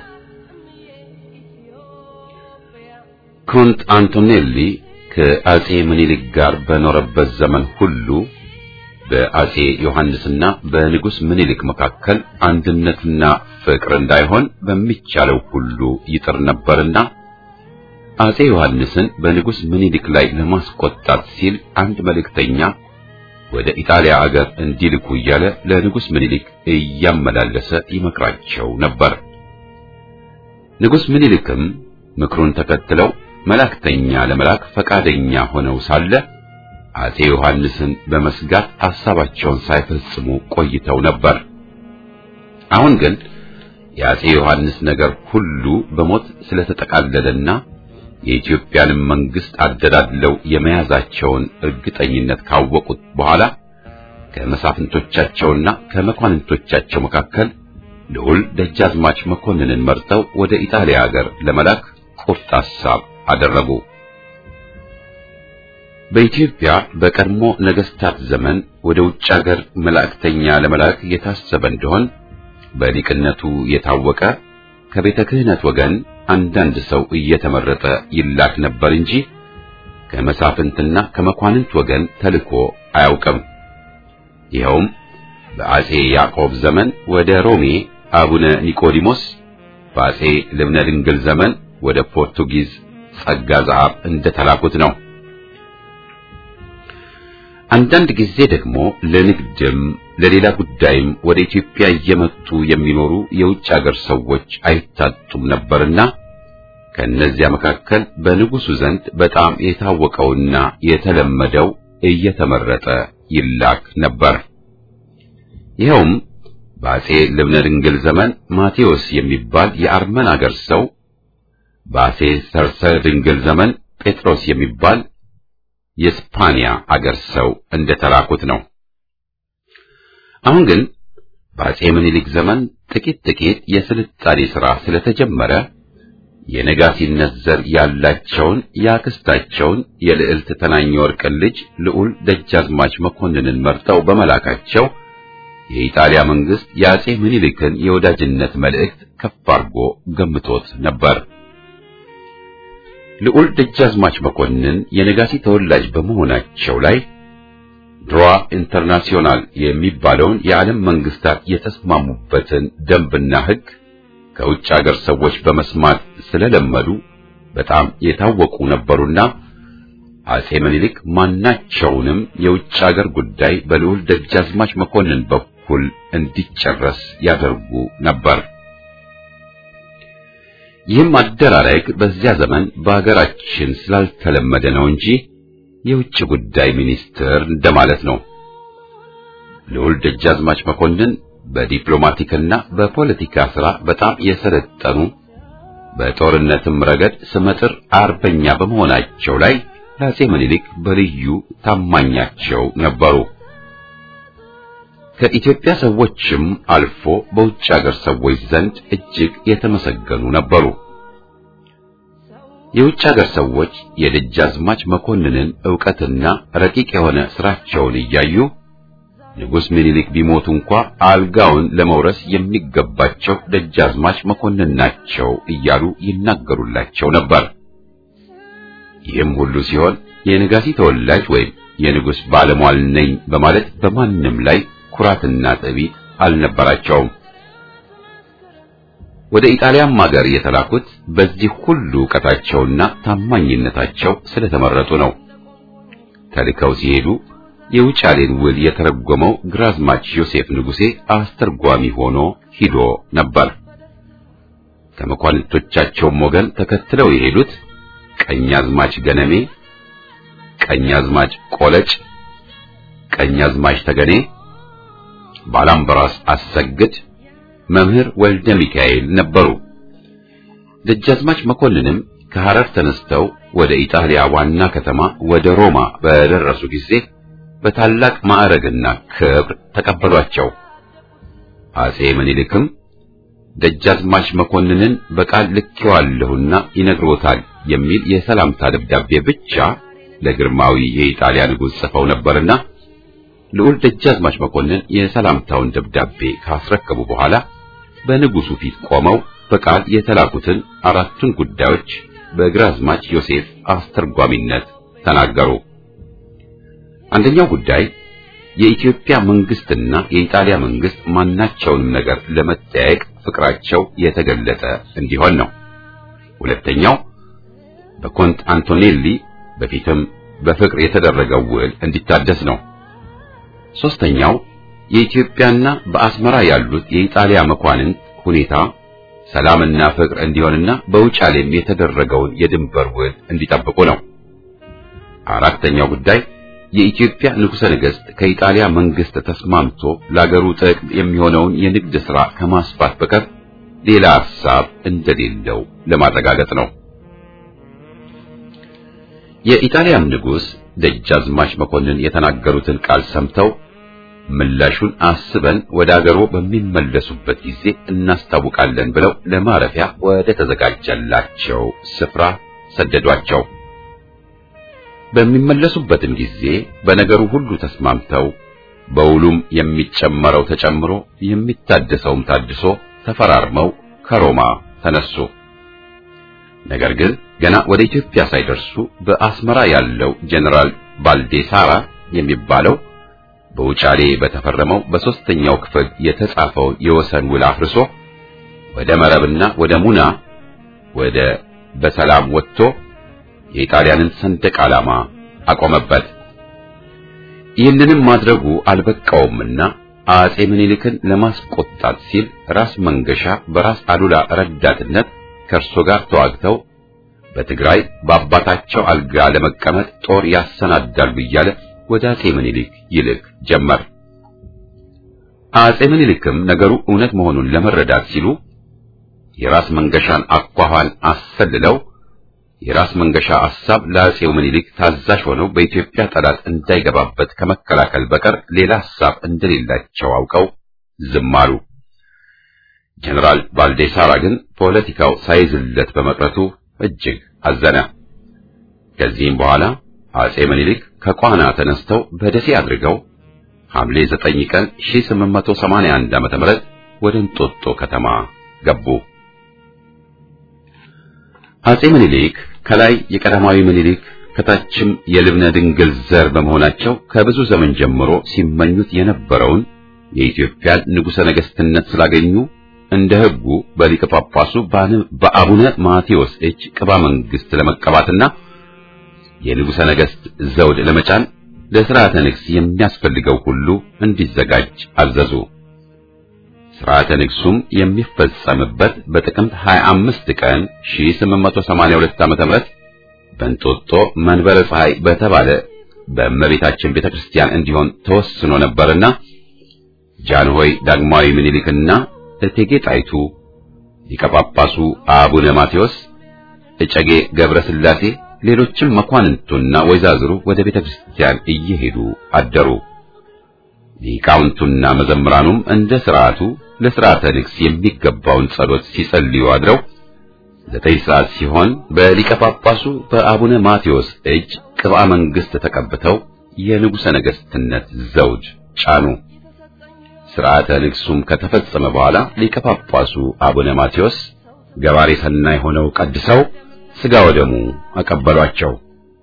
ኮንት አንቶኔሊ ከአጼ ምኒልክ ጋር በኖረበት ዘመን ሁሉ በአጼ ዮሐንስና በንጉሥ ምኒልክ መካከል አንድነትና ፍቅር እንዳይሆን በሚቻለው ሁሉ ይጥር ነበርና አጼ ዮሐንስን በንጉሥ ምኒልክ ላይ ለማስቆጣት ሲል አንድ መልእክተኛ ወደ ኢጣሊያ አገር እንዲልኩ እያለ ለንጉሥ ምኒልክ እያመላለሰ ይመክራቸው ነበር። ንጉሥ ምኒልክም ምክሩን ተከትለው መላእክተኛ ለመላክ ፈቃደኛ ሆነው ሳለ አጼ ዮሐንስን በመስጋት ሐሳባቸውን ሳይፈጽሙ ቆይተው ነበር። አሁን ግን የአጼ ዮሐንስ ነገር ሁሉ በሞት ስለተጠቃለለና የኢትዮጵያንም መንግስት አደላድለው የመያዛቸውን እርግጠኝነት ካወቁት በኋላ ከመሳፍንቶቻቸውና ከመኳንንቶቻቸው መካከል ልዑል ደጃዝማች መኮንንን መርጠው ወደ ኢጣሊያ ሀገር ለመላክ ቁርጥ ሐሳብ አደረጉ። በኢትዮጵያ በቀድሞ ነገስታት ዘመን ወደ ውጭ ሀገር መላእክተኛ ለመላክ የታሰበ እንደሆን በሊቅነቱ የታወቀ ከቤተ ክህነት ወገን አንዳንድ ሰው እየተመረጠ ይላክ ነበር እንጂ ከመሳፍንትና ከመኳንንት ወገን ተልኮ አያውቅም። ይኸውም በአጼ ያዕቆብ ዘመን ወደ ሮሜ አቡነ ኒቆዲሞስ፣ በአጼ ልብነ ድንግል ዘመን ወደ ፖርቱጊዝ ጸጋ ዘአብ እንደተላኩት ነው። አንዳንድ ጊዜ ደግሞ ለንግድም ለሌላ ጉዳይም ወደ ኢትዮጵያ እየመጡ የሚኖሩ የውጭ አገር ሰዎች አይታጡም ነበርና ከእነዚያ መካከል በንጉሱ ዘንድ በጣም የታወቀውና የተለመደው እየተመረጠ ይላክ ነበር። ይኸውም በአጼ ልብነ ድንግል ዘመን ማቴዎስ የሚባል የአርመን አገር ሰው፣ በአጼ ሰርሰ ድንግል ዘመን ጴጥሮስ የሚባል የስፓኒያ አገር ሰው እንደተላኩት ነው። አሁን ግን በአጼ ምኒልክ ዘመን ጥቂት ጥቂት የስልጣኔ ሥራ ስለተጀመረ የነጋሲነት ዘር ያላቸውን የአክስታቸውን የልዕልት ተናኘ ወርቅን ልጅ ልዑል ደጃዝማች መኮንንን መርጠው በመላካቸው የኢጣሊያ መንግስት የአጼ ምኒልክን የወዳጅነት መልእክት ከፍ አድርጎ ገምቶት ነበር። ልዑል ደጃዝማች መኮንን የነጋሲ ተወላጅ በመሆናቸው ላይ ድሯ ኢንተርናሲዮናል የሚባለውን የዓለም መንግስታት የተስማሙበትን ደንብና ሕግ ከውጭ አገር ሰዎች በመስማት ስለለመዱ በጣም የታወቁ ነበሩና አጼ ምኒልክ ማናቸውንም የውጭ አገር ጉዳይ በልዑል ደጃዝማች መኮንን በኩል እንዲጨረስ ያደርጉ ነበር። ይህም አደራረግ በዚያ ዘመን በአገራችን ስላልተለመደ ነው እንጂ የውጭ ጉዳይ ሚኒስትር እንደማለት ነው። ልዑል ደጃዝማች መኮንን በዲፕሎማቲክና በፖለቲካ ሥራ በጣም የሰለጠኑ በጦርነትም ረገድ ስመጥር አርበኛ በመሆናቸው ላይ ለአጼ ምኒልክ በልዩ ታማኛቸው ነበሩ። ከኢትዮጵያ ሰዎችም አልፎ በውጭ አገር ሰዎች ዘንድ እጅግ የተመሰገኑ ነበሩ። የውጭ አገር ሰዎች የደጃዝማች መኮንንን ዕውቀትና ረቂቅ የሆነ ሥራቸውን እያዩ ንጉሥ ምኒልክ ቢሞቱ እንኳ አልጋውን ለመውረስ የሚገባቸው ደጃዝማች መኮንን ናቸው እያሉ ይናገሩላቸው ነበር። ይህም ሁሉ ሲሆን የነጋሲ ተወላጅ ወይም የንጉሥ ባለሟል ነኝ በማለት በማንም ላይ ኩራትና ትዕቢት አልነበራቸውም። ወደ ኢጣሊያም ሀገር የተላኩት በዚህ ሁሉ ዕውቀታቸውና ታማኝነታቸው ስለተመረጡ ነው። ተልከው ሲሄዱ የውጫሌን ውል የተረጎመው ግራዝማች ዮሴፍ ንጉሴ አስተርጓሚ ሆኖ ሂዶ ነበር። ከመኳንንቶቻቸውም ወገን ተከትለው የሄዱት ቀኛዝማች ገነሜ፣ ቀኛዝማች ቆለጭ፣ ቀኛዝማች ተገኔ፣ ባላምበራስ አሰግድ፣ መምህር ወልደ ሚካኤል ነበሩ። ደጃዝማች መኮንንም ከሐረር ተነስተው ወደ ኢጣሊያ ዋና ከተማ ወደ ሮማ በደረሱ ጊዜ በታላቅ ማዕረግና ክብር ተቀበሏቸው። አጼ ምኒልክም ደጃዝማች መኮንንን በቃል ልኬዋለሁና ይነግሮታል የሚል የሰላምታ ደብዳቤ ብቻ ለግርማዊ የኢጣሊያ ንጉሥ ጽፈው ነበርና ልዑል ደጃዝማች መኮንን የሰላምታውን ደብዳቤ ካስረከቡ በኋላ በንጉሡ ፊት ቆመው በቃል የተላኩትን አራቱን ጉዳዮች በግራዝማች ዮሴፍ አስተርጓሚነት ተናገሩ። አንደኛው ጉዳይ የኢትዮጵያ መንግስትና የኢጣሊያ መንግስት ማናቸውንም ነገር ለመጠያየቅ ፍቅራቸው የተገለጠ እንዲሆን ነው። ሁለተኛው በኮንት አንቶኔሊ በፊትም በፍቅር የተደረገው ውል እንዲታደስ ነው። ሶስተኛው የኢትዮጵያና በአስመራ ያሉት የኢጣሊያ መኳንንት ሁኔታ ሰላምና ፍቅር እንዲሆንና በውጫሌም የተደረገውን የድንበር ውል እንዲጠብቁ ነው። አራተኛው ጉዳይ የኢትዮጵያ ንጉሠ ነገሥት ከኢጣሊያ መንግስት ተስማምቶ ለአገሩ ጥቅም የሚሆነውን የንግድ ሥራ ከማስፋት በቀር ሌላ ሐሳብ እንደሌለው ለማረጋገጥ ነው። የኢጣሊያም ንጉሥ ደጃዝማች መኮንን የተናገሩትን ቃል ሰምተው ምላሹን አስበን ወደ አገሮ በሚመለሱበት ጊዜ እናስታውቃለን ብለው ለማረፊያ ወደ ተዘጋጀላቸው ስፍራ ሰደዷቸው። በሚመለሱበትም ጊዜ በነገሩ ሁሉ ተስማምተው በውሉም የሚጨመረው ተጨምሮ የሚታደሰውም ታድሶ ተፈራርመው ከሮማ ተነሱ። ነገር ግን ገና ወደ ኢትዮጵያ ሳይደርሱ በአስመራ ያለው ጄኔራል ባልዴሳራ የሚባለው በውጫሌ በተፈረመው በሦስተኛው ክፍል የተጻፈውን የወሰን ውል አፍርሶ ወደ መረብና ወደ ሙና ወደ በሰላም ወጥቶ የኢጣሊያንን ሰንደቅ ዓላማ አቆመበት። ይህንንም ማድረጉ አልበቃውምና አጼ ምኒልክን ለማስቆጣት ሲል ራስ መንገሻ በራስ አሉላ ረዳትነት ከእርሶ ጋር ተዋግተው በትግራይ በአባታቸው አልጋ ለመቀመጥ ጦር ያሰናዳሉ እያለ ወደ አጼ ምኒልክ ይልክ ጀመር። አጼ ምኒልክም ነገሩ እውነት መሆኑን ለመረዳት ሲሉ የራስ መንገሻን አኳኋን አሰልለው የራስ መንገሻ ሐሳብ ለአጼው ምኒልክ ታዛዥ ሆነው በኢትዮጵያ ጠላት እንዳይገባበት ከመከላከል በቀር ሌላ ሐሳብ እንደሌላቸው አውቀው ዝም አሉ። ጀነራል ባልዴሳራ ግን ፖለቲካው ሳይዝለት በመቅረቱ እጅግ አዘነ። ከዚህም በኋላ አጼ ምኒልክ ከቋና ተነስተው በደሴ አድርገው ሐምሌ 9 ቀን 1881 ዓመተ ምህረት ወደ እንጦጦ ከተማ ገቡ። አጼ ምኒልክ ከላይ የቀዳማዊ ምኒልክ ከታችም የልብነ ድንግል ዘር በመሆናቸው ከብዙ ዘመን ጀምሮ ሲመኙት የነበረውን የኢትዮጵያን ንጉሠ ነገሥትነት ስላገኙ እንደ ሕጉ በሊቀ ጳጳሱ በአቡነ ማቴዎስ እጅ ቅባ መንግሥት ለመቀባትና የንጉሠ ነገሥት ዘውድ ለመጫን ለሥርዓተ ንግሥ የሚያስፈልገው ሁሉ እንዲዘጋጅ አዘዙ። ሥርዓተ ንግሡም የሚፈጸምበት በጥቅምት 25 ቀን 1882 ዓ.ም በእንጦጦ መንበረ ፀሐይ በተባለ በእመቤታችን ቤተክርስቲያን እንዲሆን ተወስኖ ነበርና ጃንሆይ ዳግማዊ ምኒልክና እቴጌ ጣይቱ ሊቀ ጳጳሱ አቡነ ማቴዎስ እጨጌ ገብረ ሥላሴ ሌሎችም መኳንንቱና ወይዛዝሩ ወደ ቤተክርስቲያን እየሄዱ አደሩ። ሊቃውንቱና መዘምራኑም እንደ ሥርዓቱ ለሥርዓተ ንግሥ የሚገባውን ጸሎት ሲጸልዩ አድረው ዘጠኝ ሰዓት ሲሆን በሊቀ ጳጳሱ በአቡነ ማቴዎስ እጅ ቅብአ መንግሥት ተቀብተው የንጉሠ ነገሥትነት ዘውድ ጫኑ። ሥርዓተ ንግሡም ከተፈጸመ በኋላ ሊቀ ጳጳሱ አቡነ ማቴዎስ ገባሬ ሰናይ ሆነው ቀድሰው ሥጋ ወደሙ አቀበሏቸው።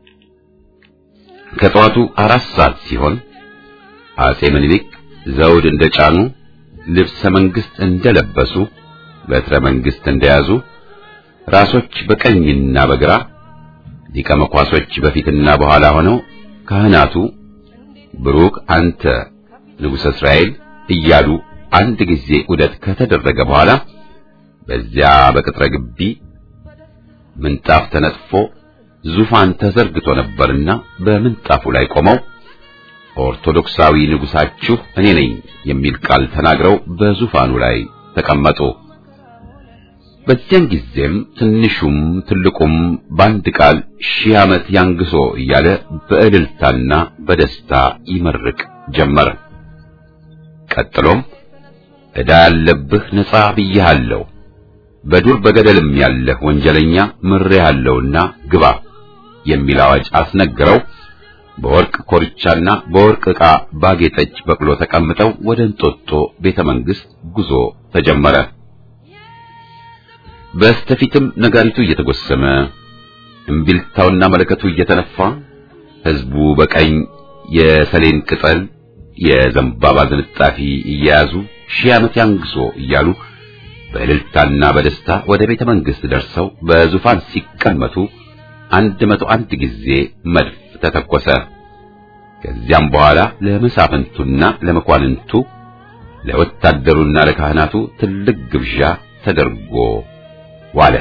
ከጠዋቱ አራት ሰዓት ሲሆን አጼ ምኒልክ ዘውድ እንደጫኑ ልብሰ መንግሥት እንደለበሱ በትረ መንግሥት እንደያዙ ራሶች በቀኝና በግራ ሊቀ መኳሶች በፊትና በኋላ ሆነው ካህናቱ ብሩክ አንተ ንጉሠ እስራኤል እያሉ አንድ ጊዜ ዑደት ከተደረገ በኋላ በዚያ በቅጥረ ግቢ ምንጣፍ ተነጥፎ ዙፋን ተዘርግቶ ነበርና በምንጣፉ ላይ ቆመው ኦርቶዶክሳዊ ንጉሣችሁ እኔ ነኝ የሚል ቃል ተናግረው በዙፋኑ ላይ ተቀመጡ። በዚያን ጊዜም ትንሹም ትልቁም በአንድ ቃል ሺህ ዓመት ያንግሶ እያለ በእልልታና በደስታ ይመርቅ ጀመር። ቀጥሎም ዕዳ ያለብህ ነጻ ብዬሃለሁ፣ በዱር በገደልም ያለህ ወንጀለኛ ምሬሃለሁና ግባ የሚል አዋጅ አስነግረው በወርቅ ኮርቻና በወርቅ ዕቃ ባጌጠች በቅሎ ተቀምጠው ወደ እንጦጦ ቤተ መንግሥት ጉዞ ተጀመረ። በስተፊትም ነጋሪቱ እየተጎሰመ እምቢልታውና መለከቱ እየተነፋ ሕዝቡ በቀኝ የሰሌን ቅጠል የዘንባባ ዝንጣፊ እየያዙ ሺህ ዓመት ያንግሶ እያሉ በእልልታና በደስታ ወደ ቤተ መንግሥት ደርሰው በዙፋን ሲቀመጡ አንድ መቶ አንድ ጊዜ መድፍ ተተኮሰ። ከዚያም በኋላ ለመሳፍንቱና ለመኳንንቱ ለወታደሩና ለካህናቱ ትልቅ ግብዣ ተደርጎ ዋለ።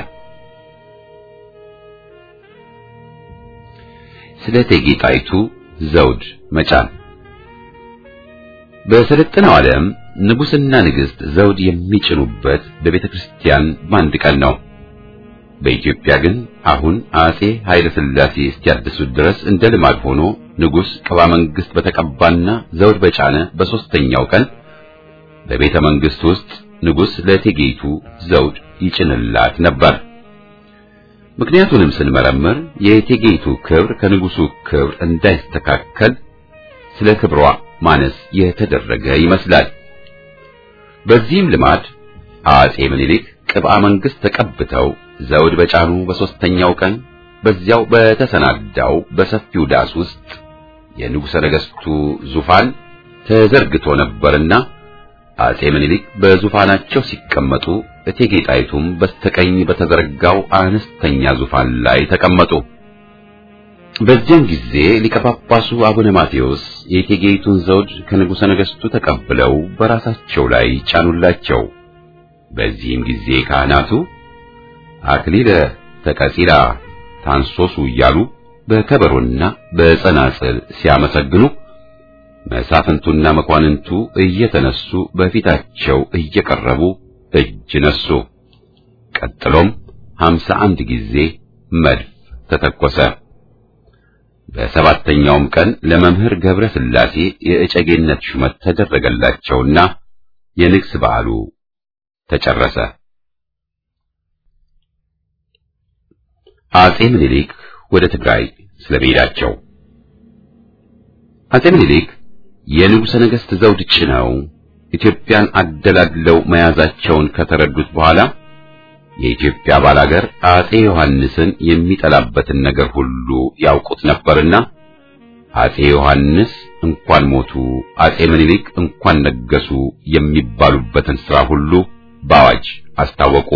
ስለ እቴጌ ጣይቱ ዘውድ መጫን በሰለጠነው ዓለም ንጉሥና ንግሥት ዘውድ የሚጭኑበት በቤተ ክርስቲያን በአንድ ቀን ነው። በኢትዮጵያ ግን አሁን አጼ ኃይለ ሥላሴ እስኪያድሱት ድረስ እንደ ልማድ ሆኖ ንጉሥ ቅባ መንግሥት በተቀባና ዘውድ በጫነ በሦስተኛው ቀን በቤተ መንግሥት ውስጥ ንጉሥ ለእቴጌይቱ ዘውድ ይጭንላት ነበር። ምክንያቱንም ስንመረምር የእቴጌይቱ ክብር ከንጉሡ ክብር እንዳይስተካከል ስለ ክብሯ ማነስ የተደረገ ይመስላል። በዚህም ልማድ አጼ ምኒልክ ቅብአ መንግሥት ተቀብተው ዘውድ በጫኑ በሦስተኛው ቀን በዚያው በተሰናዳው በሰፊው ዳስ ውስጥ የንጉሠ ነገሥቱ ዙፋን ተዘርግቶ ነበርና አጼ ምኒልክ በዙፋናቸው ሲቀመጡ እቴጌ ጣይቱም በስተቀኝ በተዘረጋው አነስተኛ ዙፋን ላይ ተቀመጡ። በዚያን ጊዜ ሊቀ ጳጳሱ አቡነ ማቴዎስ የእቴጌይቱን ዘውድ ከንጉሠ ነገሥቱ ተቀብለው በራሳቸው ላይ ጫኑላቸው። በዚህም ጊዜ ካህናቱ አክሊለ ተቀጺላ ታንሶሱ እያሉ በከበሮና በጸናጽል ሲያመሰግኑ መሳፍንቱና መኳንንቱ እየተነሱ በፊታቸው እየቀረቡ እጅ ነሱ። ቀጥሎም ሀምሳ አንድ ጊዜ መድፍ ተተኮሰ። በሰባተኛውም ቀን ለመምህር ገብረ ሥላሴ የእጨጌነት ሹመት ተደረገላቸውና የንግስ በዓሉ ተጨረሰ። አጼ ምኒልክ ወደ ትግራይ ስለመሄዳቸው አጼ ምኒልክ የንጉሠ ነገሥት ዘውድ ጭነው ኢትዮጵያን አደላድለው መያዛቸውን ከተረዱት በኋላ የኢትዮጵያ ባላገር አጼ ዮሐንስን የሚጠላበትን ነገር ሁሉ ያውቁት ነበርና አጼ ዮሐንስ እንኳን ሞቱ፣ አጼ ምኒልክ እንኳን ነገሱ የሚባሉበትን ሥራ ሁሉ በአዋጅ አስታወቁ።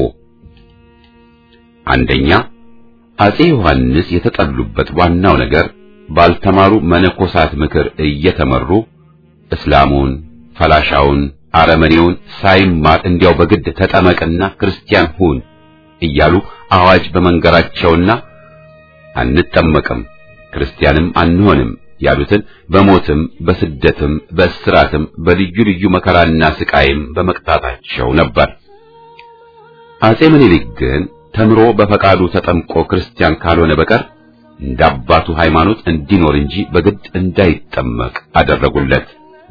አንደኛ አጼ ዮሐንስ የተጠሉበት ዋናው ነገር ባልተማሩ መነኮሳት ምክር እየተመሩ እስላሙን፣ ፈላሻውን፣ አረመኔውን ሳይማር እንዲያው በግድ ተጠመቅና ክርስቲያን ሁን እያሉ አዋጅ በመንገራቸውና አንጠመቅም ክርስቲያንም አንሆንም ያሉትን በሞትም በስደትም በእስራትም በልዩ ልዩ መከራና ስቃይም በመቅጣታቸው ነበር። አጼ ምኒልክ ግን ተምሮ በፈቃዱ ተጠምቆ ክርስቲያን ካልሆነ በቀር እንደ አባቱ ሃይማኖት እንዲኖር እንጂ በግድ እንዳይጠመቅ አደረጉለት።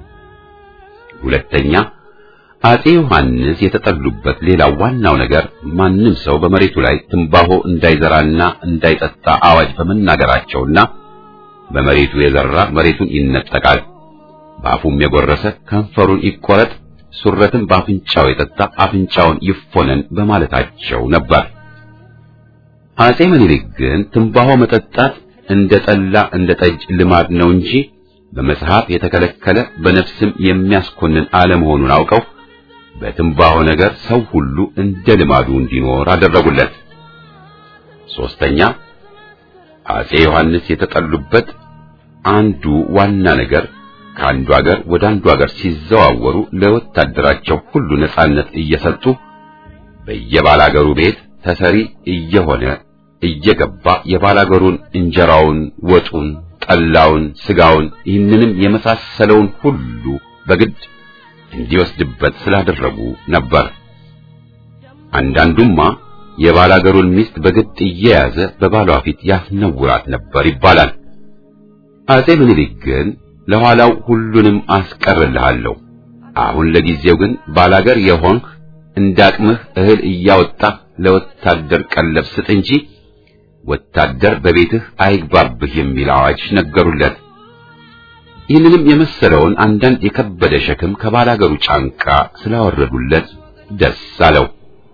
ሁለተኛ አጼ ዮሐንስ የተጠሉበት ሌላው ዋናው ነገር ማንም ሰው በመሬቱ ላይ ትንባሆ እንዳይዘራና እንዳይጠጣ አዋጅ በመናገራቸውና በመሬቱ የዘራ መሬቱን ይነጠቃል፣ በአፉም የጎረሰ ከንፈሩን ይቆረጥ፣ ሱረትን በአፍንጫው የጠጣ አፍንጫውን ይፎነን በማለታቸው ነበር። አጼ ምኒልክ ግን ትንባሆ መጠጣት እንደ ጠላ እንደ ጠጅ ልማድ ነው እንጂ በመጽሐፍ የተከለከለ በነፍስም የሚያስኮንን አለመሆኑን አውቀው በትንባሆ ነገር ሰው ሁሉ እንደ ልማዱ እንዲኖር አደረጉለት። ሶስተኛ አጼ ዮሐንስ የተጠሉበት አንዱ ዋና ነገር ከአንዱ ሀገር ወደ አንዱ ሀገር ሲዘዋወሩ ለወታደራቸው ሁሉ ነጻነት እየሰጡ በየባላገሩ ቤት ተሰሪ እየሆነ እየገባ የባላገሩን እንጀራውን፣ ወጡን፣ ጠላውን፣ ስጋውን ይህንንም የመሳሰለውን ሁሉ በግድ እንዲወስድበት ስላደረጉ ነበር። አንዳንዱማ የባላገሩን ሚስት በግድ እየያዘ በባሏ ፊት ያስነውራት ነበር ይባላል። አጼ ምኒልክ ግን ለኋላው ሁሉንም አስቀርልሃለሁ፣ አሁን ለጊዜው ግን ባላገር የሆንህ እንዳቅምህ እህል እያወጣህ ለወታደር ቀለብ ስጥ እንጂ ወታደር በቤትህ አይግባብህ የሚል አዋጅ ነገሩለት። ይህንንም የመሰለውን አንዳንድ የከበደ ሸክም ከባላገሩ ጫንቃ ስላወረዱለት ደስ አለው።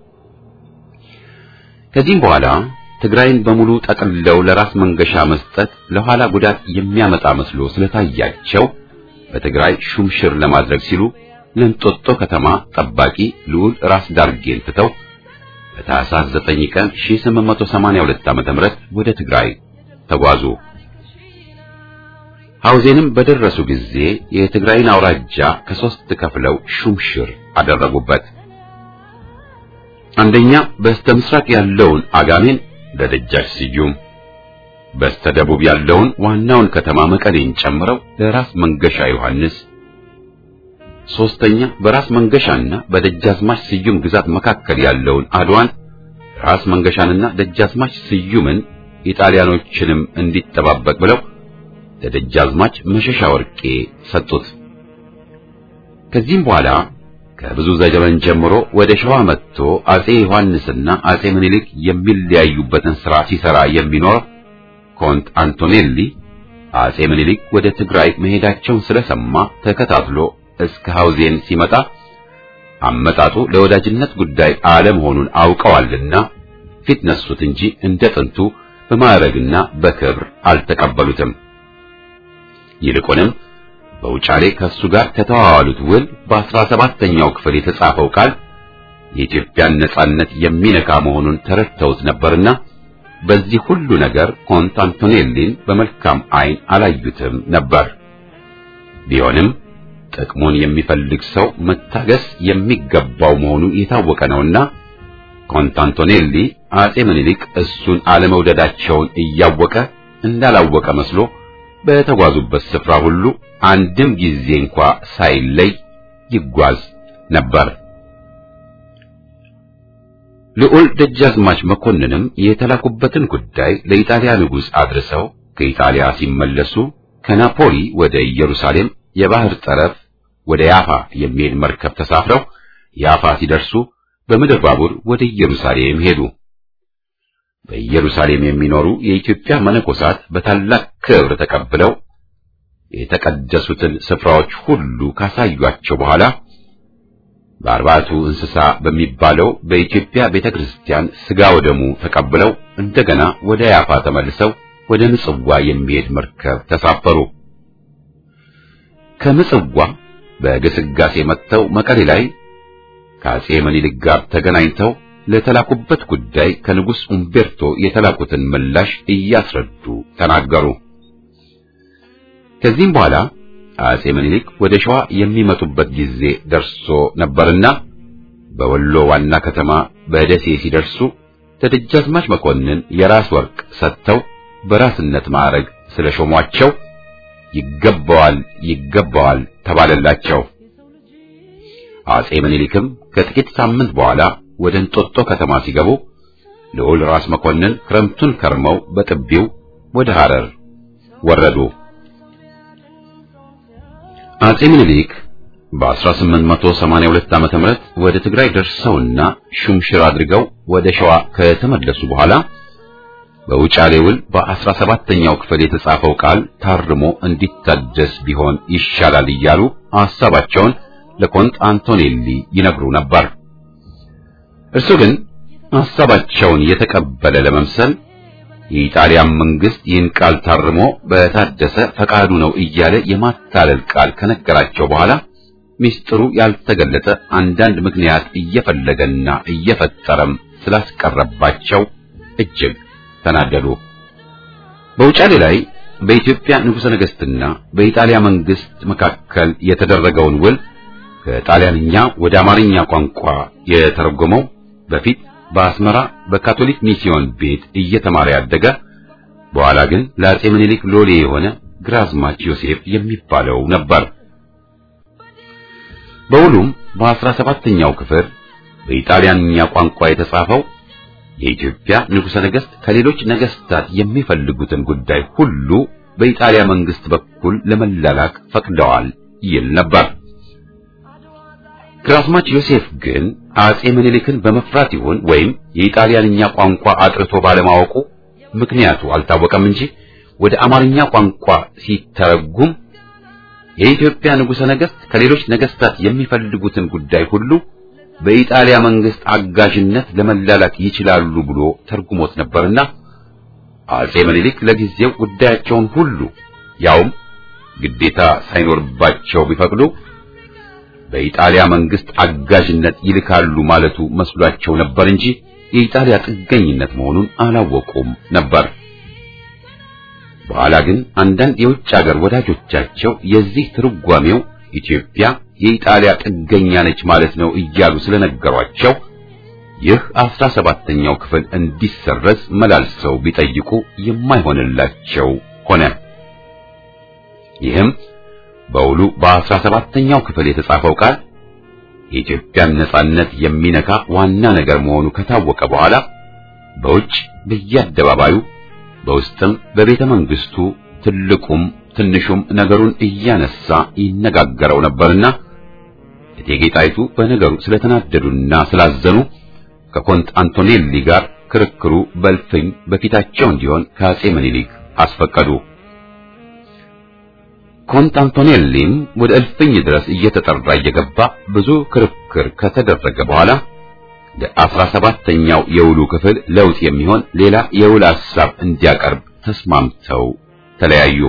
ከዚህም በኋላ ትግራይን በሙሉ ጠቅልለው ለራስ መንገሻ መስጠት ለኋላ ጉዳት የሚያመጣ መስሎ ስለታያቸው በትግራይ ሹምሽር ለማድረግ ሲሉ ለእንጦጦ ከተማ ጠባቂ ልዑል ራስ ዳርጌን ትተው በታኅሳስ 9 ቀን 1882 ዓ.ም ወደ ትግራይ ተጓዙ። ሐውዜንም በደረሱ ጊዜ የትግራይን አውራጃ ከሶስት ከፍለው ሹምሽር አደረጉበት። አንደኛ በስተ ምስራቅ ያለውን አጋሜን ለደጃች ስዩም፣ በስተ ደቡብ ያለውን ዋናውን ከተማ መቀሌን ጨምረው ለራስ መንገሻ ዮሐንስ፣ ሶስተኛ በራስ መንገሻና በደጃዝማች ስዩም ግዛት መካከል ያለውን አድዋን ራስ መንገሻንና ደጃዝማች ስዩምን ኢጣሊያኖችንም እንዲጠባበቅ ብለው ለደጃዝማች መሸሻ ወርቄ ሰጡት። ከዚህም በኋላ ከብዙ ዘመን ጀምሮ ወደ ሸዋ መጥቶ አጼ ዮሐንስና አጼ ምኒልክ የሚለያዩበትን ሥራ ሲሰራ የሚኖር ኮንት አንቶኔሊ አጼ ምኒልክ ወደ ትግራይ መሄዳቸውን ስለሰማ ተከታትሎ እስከ ሐውዜን ሲመጣ አመጣጡ ለወዳጅነት ጉዳይ አለመሆኑን አውቀዋልና ፊት ነሱት እንጂ እንደ ጥንቱ በማዕረግና በክብር አልተቀበሉትም። ይልቁንም በውጫሌ ከሱ ጋር ከተዋዋሉት ውል በአስራ ሰባተኛው ክፍል የተጻፈው ቃል የኢትዮጵያን ነጻነት የሚነካ መሆኑን ተረድተውት ነበርና በዚህ ሁሉ ነገር ኮንት አንቶኔሊን በመልካም ዓይን አላዩትም ነበር። ቢሆንም ጥቅሙን የሚፈልግ ሰው መታገስ የሚገባው መሆኑ የታወቀ ነውና ኮንት አንቶኔሊ አጼ ምኒልክ እሱን አለመውደዳቸውን እያወቀ እንዳላወቀ መስሎ በተጓዙበት ስፍራ ሁሉ አንድም ጊዜ እንኳ ሳይለይ ይጓዝ ነበር። ልዑል ደጃዝማች መኮንንም የተላኩበትን ጉዳይ ለኢጣሊያ ንጉሥ አድርሰው ከኢጣሊያ ሲመለሱ ከናፖሊ ወደ ኢየሩሳሌም የባህር ጠረፍ ወደ ያፋ የሚሄድ መርከብ ተሳፍረው ያፋ ሲደርሱ በምድር ባቡር ወደ ኢየሩሳሌም ሄዱ። በኢየሩሳሌም የሚኖሩ የኢትዮጵያ መነኮሳት በታላቅ ክብር ተቀብለው የተቀደሱትን ስፍራዎች ሁሉ ካሳዩአቸው በኋላ በአርባቱ እንስሳ በሚባለው በኢትዮጵያ ቤተክርስቲያን ሥጋ ወደሙ ተቀብለው እንደገና ወደ ያፋ ተመልሰው ወደ ምጽዋ የሚሄድ መርከብ ተሳፈሩ። ከምጽዋ በግስጋሴ መጥተው መቀሌ ላይ ከአጼ ምኒልክ ጋር ተገናኝተው ለተላኩበት ጉዳይ ከንጉሥ ኡምቤርቶ የተላኩትን ምላሽ እያስረዱ ተናገሩ። ከዚህም በኋላ አጼ ምኒልክ ወደ ሸዋ የሚመጡበት ጊዜ ደርሶ ነበርና በወሎ ዋና ከተማ በደሴ ሲደርሱ ለደጃዝማች መኮንን የራስ ወርቅ ሰጥተው በራስነት ማዕረግ ስለሾሟቸው ይገባዋል ይገባዋል ተባለላቸው። አጼ ምኒልክም ከጥቂት ሳምንት በኋላ ወደ እንጦጦ ከተማ ሲገቡ ልዑል ራስ መኮንን ክረምቱን ከርመው በጥቢው ወደ ሐረር ወረዱ። አጼ ምኒልክ በ1882 ዓመተ ምህረት ወደ ትግራይ ደርሰውና ሹምሽር አድርገው ወደ ሸዋ ከተመለሱ በኋላ በውጫሌ ውል በ17ኛው ክፍል የተጻፈው ቃል ታርሞ እንዲታደስ ቢሆን ይሻላል እያሉ ሐሳባቸውን ለኮንት አንቶኔሊ ይነግሩ ነበር። እርሱ ግን ሐሳባቸውን የተቀበለ ለመምሰል የኢጣሊያን መንግስት ይህን ቃል ታርሞ በታደሰ ፈቃዱ ነው እያለ የማታለል ቃል ከነገራቸው በኋላ ሚስጥሩ ያልተገለጠ አንዳንድ ምክንያት እየፈለገና እየፈጠረም ስላስቀረባቸው እጅግ ተናደዱ። በውጫሌ ላይ በኢትዮጵያ ንጉሠ ነገሥትና በኢጣሊያ መንግስት መካከል የተደረገውን ውል ከጣሊያንኛ ወደ አማርኛ ቋንቋ የተረጎመው በፊት በአስመራ በካቶሊክ ሚስዮን ቤት እየተማረ ያደገ በኋላ ግን ለአጼ ምኒልክ ሎሌ የሆነ ግራዝማች ዮሴፍ የሚባለው ነበር። በውሉም በአስራ ሰባተኛው ክፍል በኢጣሊያንኛ ቋንቋ የተጻፈው የኢትዮጵያ ንጉሠ ነገሥት ከሌሎች ነገሥታት የሚፈልጉትን ጉዳይ ሁሉ በኢጣሊያ መንግስት በኩል ለመላላክ ፈቅደዋል ይል ነበር። ግራዝማች ዮሴፍ ግን አጼ ምኒልክን በመፍራት ይሁን ወይም የኢጣሊያንኛ ቋንቋ አጥርቶ ባለማወቁ ምክንያቱ አልታወቀም እንጂ ወደ አማርኛ ቋንቋ ሲተረጉም የኢትዮጵያ ንጉሠ ነገሥት ከሌሎች ነገሥታት የሚፈልጉትን ጉዳይ ሁሉ በኢጣሊያ መንግስት አጋዥነት ለመላላክ ይችላሉ ብሎ ተርጉሞት ነበርና አጼ ምኒልክ ለጊዜው ጉዳያቸውን ሁሉ ያውም ግዴታ ሳይኖርባቸው ቢፈቅዱ በኢጣሊያ መንግስት አጋዥነት ይልካሉ ማለቱ መስሏቸው ነበር እንጂ የኢጣሊያ ጥገኝነት መሆኑን አላወቁም ነበር። በኋላ ግን አንዳንድ የውጭ ሀገር ወዳጆቻቸው የዚህ ትርጓሜው ኢትዮጵያ የኢጣሊያ ጥገኛ ነች ማለት ነው እያሉ ስለነገሯቸው ይህ አስራ ሰባተኛው ክፍል እንዲሰረዝ መላልሰው ቢጠይቁ የማይሆንላቸው ሆነ። ይህም በውሉ በአስራ ሰባተኛው ክፍል የተጻፈው ቃል የኢትዮጵያን ነጻነት የሚነካ ዋና ነገር መሆኑ ከታወቀ በኋላ በውጭ በየአደባባዩ በውስጥም በቤተ መንግስቱ ትልቁም ትንሹም ነገሩን እያነሳ ይነጋገረው ነበርና እቴጌ ጣይቱ በነገሩ ስለተናደዱና ስላዘኑ ከኮንት አንቶኔሊ ጋር ክርክሩ በልፍኝ በፊታቸው እንዲሆን ከአጼ ምኒልክ አስፈቀዱ። ኮንት አንቶኔሊም ወደ እልፍኝ ድረስ እየተጠራ እየገባ ብዙ ክርክር ከተደረገ በኋላ ለአስራ ሰባተኛው የውሉ ክፍል ለውጥ የሚሆን ሌላ የውል ሐሳብ እንዲያቀርብ ተስማምተው ተለያዩ።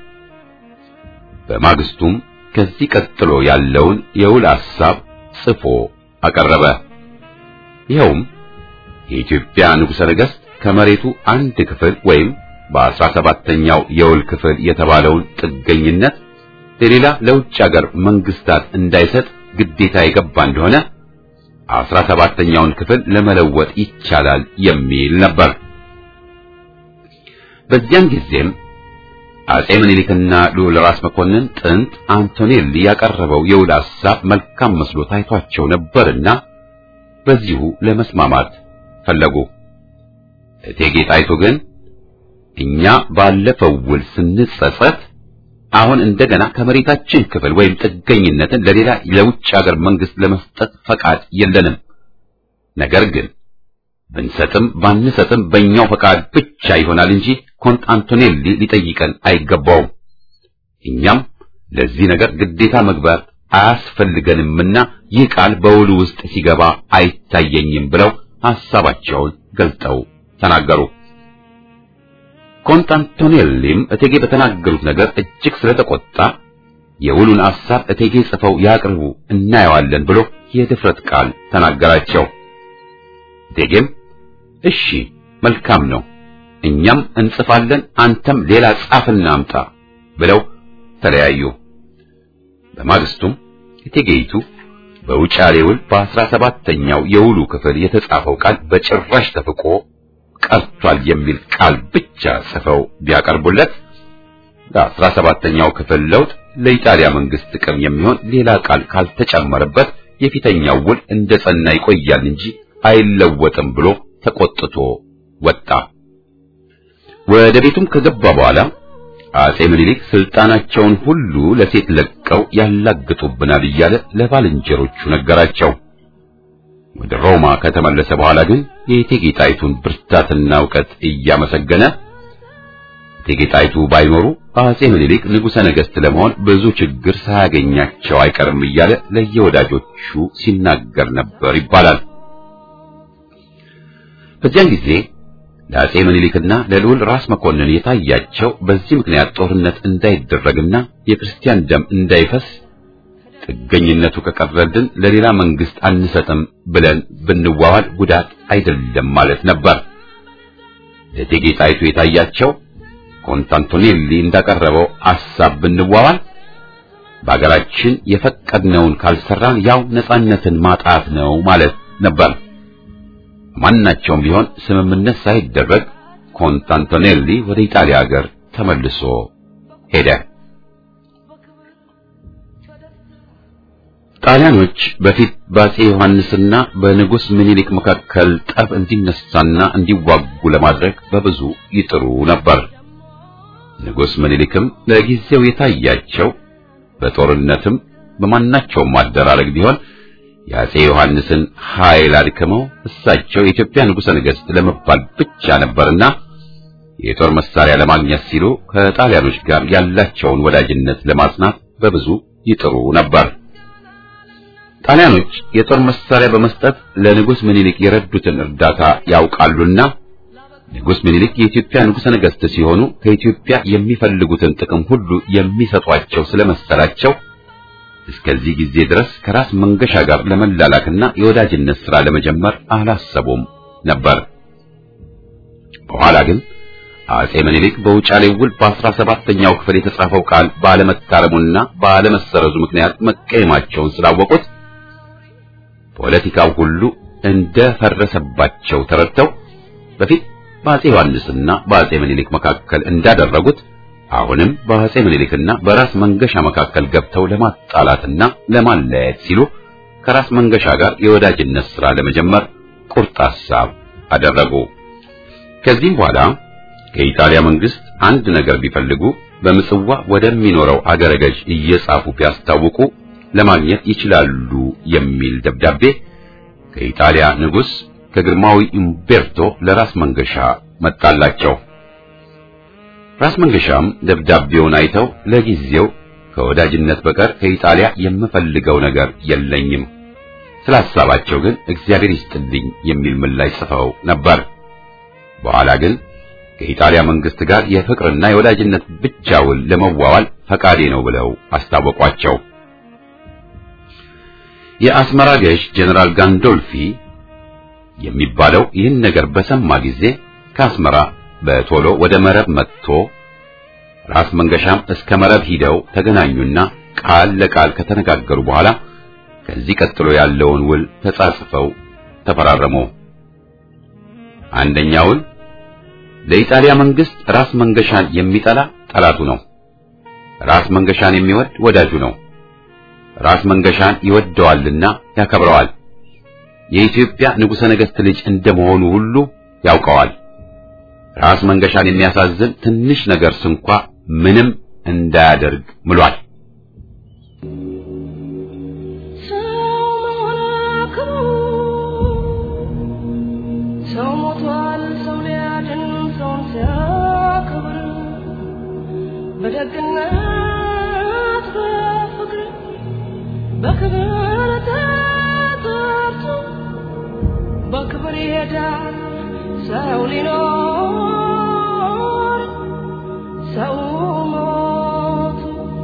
በማግስቱም ከዚህ ቀጥሎ ያለውን የውል ሐሳብ ጽፎ አቀረበ። ይኸውም የኢትዮጵያ ንጉሠ ነገሥት ከመሬቱ አንድ ክፍል ወይም በአስራ ሰባተኛው የውል ክፍል የተባለውን ጥገኝነት ለሌላ ለውጭ ሀገር መንግስታት እንዳይሰጥ ግዴታ የገባ እንደሆነ አስራ ሰባተኛውን ክፍል ለመለወጥ ይቻላል የሚል ነበር። በዚያን ጊዜም አጼ ምኒልክና ልዑል ራስ መኮንን ጥንት አንቶኔሊ ያቀረበው የውል ሐሳብ መልካም መስሎ ታይቷቸው ነበርና በዚሁ ለመስማማት ፈለጉ። እቴጌ ጣይቱ ግን እኛ ባለፈው ውል ስንጸጸት አሁን እንደገና ከመሬታችን ክፍል ወይም ጥገኝነትን ለሌላ ለውጭ ሀገር መንግስት ለመስጠት ፈቃድ የለንም። ነገር ግን ብንሰጥም ባንሰጥም በእኛው ፈቃድ ብቻ ይሆናል እንጂ ኮንት አንቶኔሊ ሊጠይቀን አይገባውም። እኛም ለዚህ ነገር ግዴታ መግባት አያስፈልገንምና ይህ ቃል በውሉ ውስጥ ሲገባ አይታየኝም ብለው ሐሳባቸውን ገልጠው ተናገሩ። ኮንት አንቶኔሊም እቴጌ በተናገሩት ነገር እጅግ ስለተቆጣ የውሉን ሐሳብ እቴጌ ጽፈው ያቅርቡ እናየዋለን ብሎ የድፍረት ቃል ተናገራቸው። እቴጌም እሺ መልካም ነው፣ እኛም እንጽፋለን፣ አንተም ሌላ ጻፍና አምጣ ብለው ተለያዩ። በማግስቱም እቴጌይቱ በውጫሌ ውል በአስራ ሰባተኛው የውሉ ክፍል የተጻፈው ቃል በጭራሽ ተፍቆ ቀርቷል የሚል ቃል ብቻ ጽፈው ቢያቀርቡለት ለአስራ ሰባተኛው ክፍል ለውጥ ለኢጣሊያ መንግስት ጥቅም የሚሆን ሌላ ቃል ካልተጨመረበት የፊተኛው ውል እንደ ጸና ይቆያል እንጂ አይለወጥም ብሎ ተቆጥቶ ወጣ። ወደ ቤቱም ከገባ በኋላ አጼ ምኒልክ ስልጣናቸውን ሁሉ ለሴት ለቀው ያላግጡብናል እያለ ለባልንጀሮቹ ነገራቸው። ወደ ሮማ ከተመለሰ በኋላ ግን የእቴጌ ጣይቱን ብርታትና እውቀት እያመሰገነ እቴጌ ጣይቱ ባይኖሩ አጼ ምኒልክ ንጉሠ ነገሥት ለመሆን ብዙ ችግር ሳያገኛቸው አይቀርም እያለ ለየወዳጆቹ ሲናገር ነበር ይባላል። በዚያን ጊዜ ለአጼ ምኒልክና ለልዑል ራስ መኮንን የታያቸው በዚህ ምክንያት ጦርነት እንዳይደረግና የክርስቲያን ደም እንዳይፈስ ጥገኝነቱ ከቀረልን ለሌላ መንግስት አንሰጥም ብለን ብንዋዋል ጉዳት አይደለም ማለት ነበር። ለእቴጌ ጣይቱ የታያቸው ኮንታንቶኔሊ እንዳቀረበው ሐሳብ ብንዋዋል በአገራችን የፈቀድነውን ካልሰራን ያው ነጻነትን ማጣት ነው ማለት ነበር። ማናቸውም ቢሆን ስምምነት ሳይደረግ ኮንታንቶኔሊ ወደ ኢጣሊያ ሀገር ተመልሶ ሄደ። ጣሊያኖች በፊት በአጼ ዮሐንስና በንጉሥ ምኒልክ መካከል ጠብ እንዲነሳና እንዲዋጉ ለማድረግ በብዙ ይጥሩ ነበር። ንጉሥ ምኒልክም ለጊዜው የታያቸው በጦርነትም በማናቸውም አደራረግ ቢሆን የአጼ ዮሐንስን ኃይል አድክመው እሳቸው የኢትዮጵያ ንጉሠ ነገሥት ለመባል ብቻ ነበርና የጦር መሳሪያ ለማግኘት ሲሉ ከጣሊያኖች ጋር ያላቸውን ወዳጅነት ለማጽናት በብዙ ይጥሩ ነበር። ጣሊያኖች የጦር መሳሪያ በመስጠት ለንጉሥ ምኒልክ የረዱትን እርዳታ ያውቃሉና ንጉሥ ምኒልክ የኢትዮጵያ ንጉሠ ነገሥት ሲሆኑ ከኢትዮጵያ የሚፈልጉትን ጥቅም ሁሉ የሚሰጧቸው ስለመሰላቸው እስከዚህ ጊዜ ድረስ ከራስ መንገሻ ጋር ለመላላክና የወዳጅነት ሥራ ለመጀመር አላሰቡም ነበር። በኋላ ግን አጼ ምኒልክ በውጫሌ ውል በአስራ ሰባተኛው ክፍል የተጻፈው ቃል ባለመታረሙና ባለመሰረዙ ምክንያት መቀየማቸውን ስላወቁት ፖለቲካው ሁሉ እንደፈረሰባቸው ተረድተው በፊት በአጼ ዮሐንስና በአጼ ምኒልክ መካከል እንዳደረጉት አሁንም በአጼ ምኒልክና በራስ መንገሻ መካከል ገብተው ለማጣላትና ለማለያየት ሲሉ ከራስ መንገሻ ጋር የወዳጅነት ሥራ ለመጀመር ቁርጥ ሐሳብ አደረጉ። ከዚህም በኋላ ከኢጣሊያ መንግስት አንድ ነገር ቢፈልጉ በምጽዋ ወደሚኖረው አገረ ገዥ እየጻፉ ቢያስታውቁ ለማግኘት ይችላሉ የሚል ደብዳቤ ከኢጣሊያ ንጉሥ ከግርማዊ ኢምቤርቶ ለራስ መንገሻ መጣላቸው። ራስ መንገሻም ደብዳቤውን አይተው ለጊዜው ከወዳጅነት በቀር ከኢጣሊያ የምፈልገው ነገር የለኝም፣ ስለ ሐሳባቸው ግን እግዚአብሔር ይስጥልኝ የሚል ምላሽ ጽፈው ነበር። በኋላ ግን ከኢጣሊያ መንግስት ጋር የፍቅርና የወዳጅነት ብቻ ውል ለመዋዋል ፈቃዴ ነው ብለው አስታወቋቸው። የአስመራ ገዥ ጀነራል ጋንዶልፊ የሚባለው ይህን ነገር በሰማ ጊዜ ከአስመራ በቶሎ ወደ መረብ መጥቶ ራስ መንገሻም እስከ መረብ ሂደው ተገናኙና ቃል ለቃል ከተነጋገሩ በኋላ ከዚህ ቀጥሎ ያለውን ውል ተጻጽፈው ተፈራረሙ። አንደኛ ውል ለኢጣሊያ መንግስት ራስ መንገሻን የሚጠላ ጠላቱ ነው። ራስ መንገሻን የሚወድ ወዳጁ ነው። ራስ መንገሻን ይወደዋልና ያከብረዋል። የኢትዮጵያ ንጉሠ ነገሥት ልጅ እንደመሆኑ ሁሉ ያውቀዋል። ራስ መንገሻን የሚያሳዝን ትንሽ ነገር ስንኳ ምንም እንዳያደርግ ምሏል። ሰው ሞቷል፣ ሰው ሊያድን ሰውን ሲያከብር በደግነት በፍቅር በክብር ተጠርቶ በክብር ይሄዳል ሰው ሊኖር ሰው ሞቱ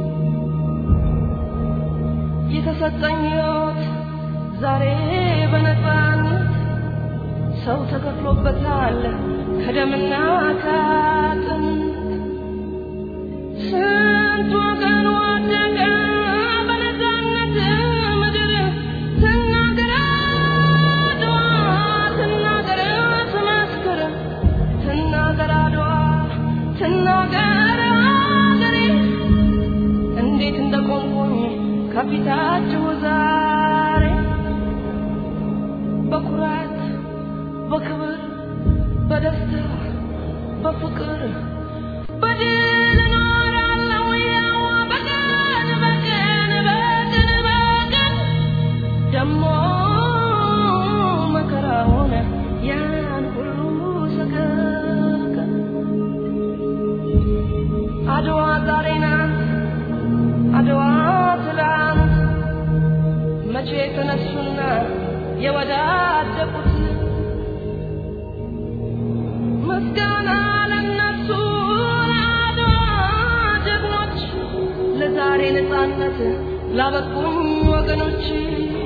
የተሰጠኝ ሕይወት ዛሬ በነፃነት ሰው ተከፍሎበታል ከደምና ከአጥንት ስንት ወገን ወደቀ በነፃነት ምድር ትናገር አድዋ ትናገር ትመስክር ትናገር አድዋ ትናገር አገሬ እንዴት እንደቆምኩኝ ከፊታችሁ ዛሬ በኩራት በክብር በደስታ በፍቅር በድል እኖራለሁ ያው በቀን በቀን በቀን በቀን ደሞ መከራ ሆነ ያን ሁሉ ሰቀቀን አድዋ ዛሬ ናት አድዋ ትላንት መቼ ተነሱና የወዳደቁት ምስጋና ለነሱ ለአድዋ ጀግኖች ለዛሬ ነፃነት ላበቁኝ ወገኖች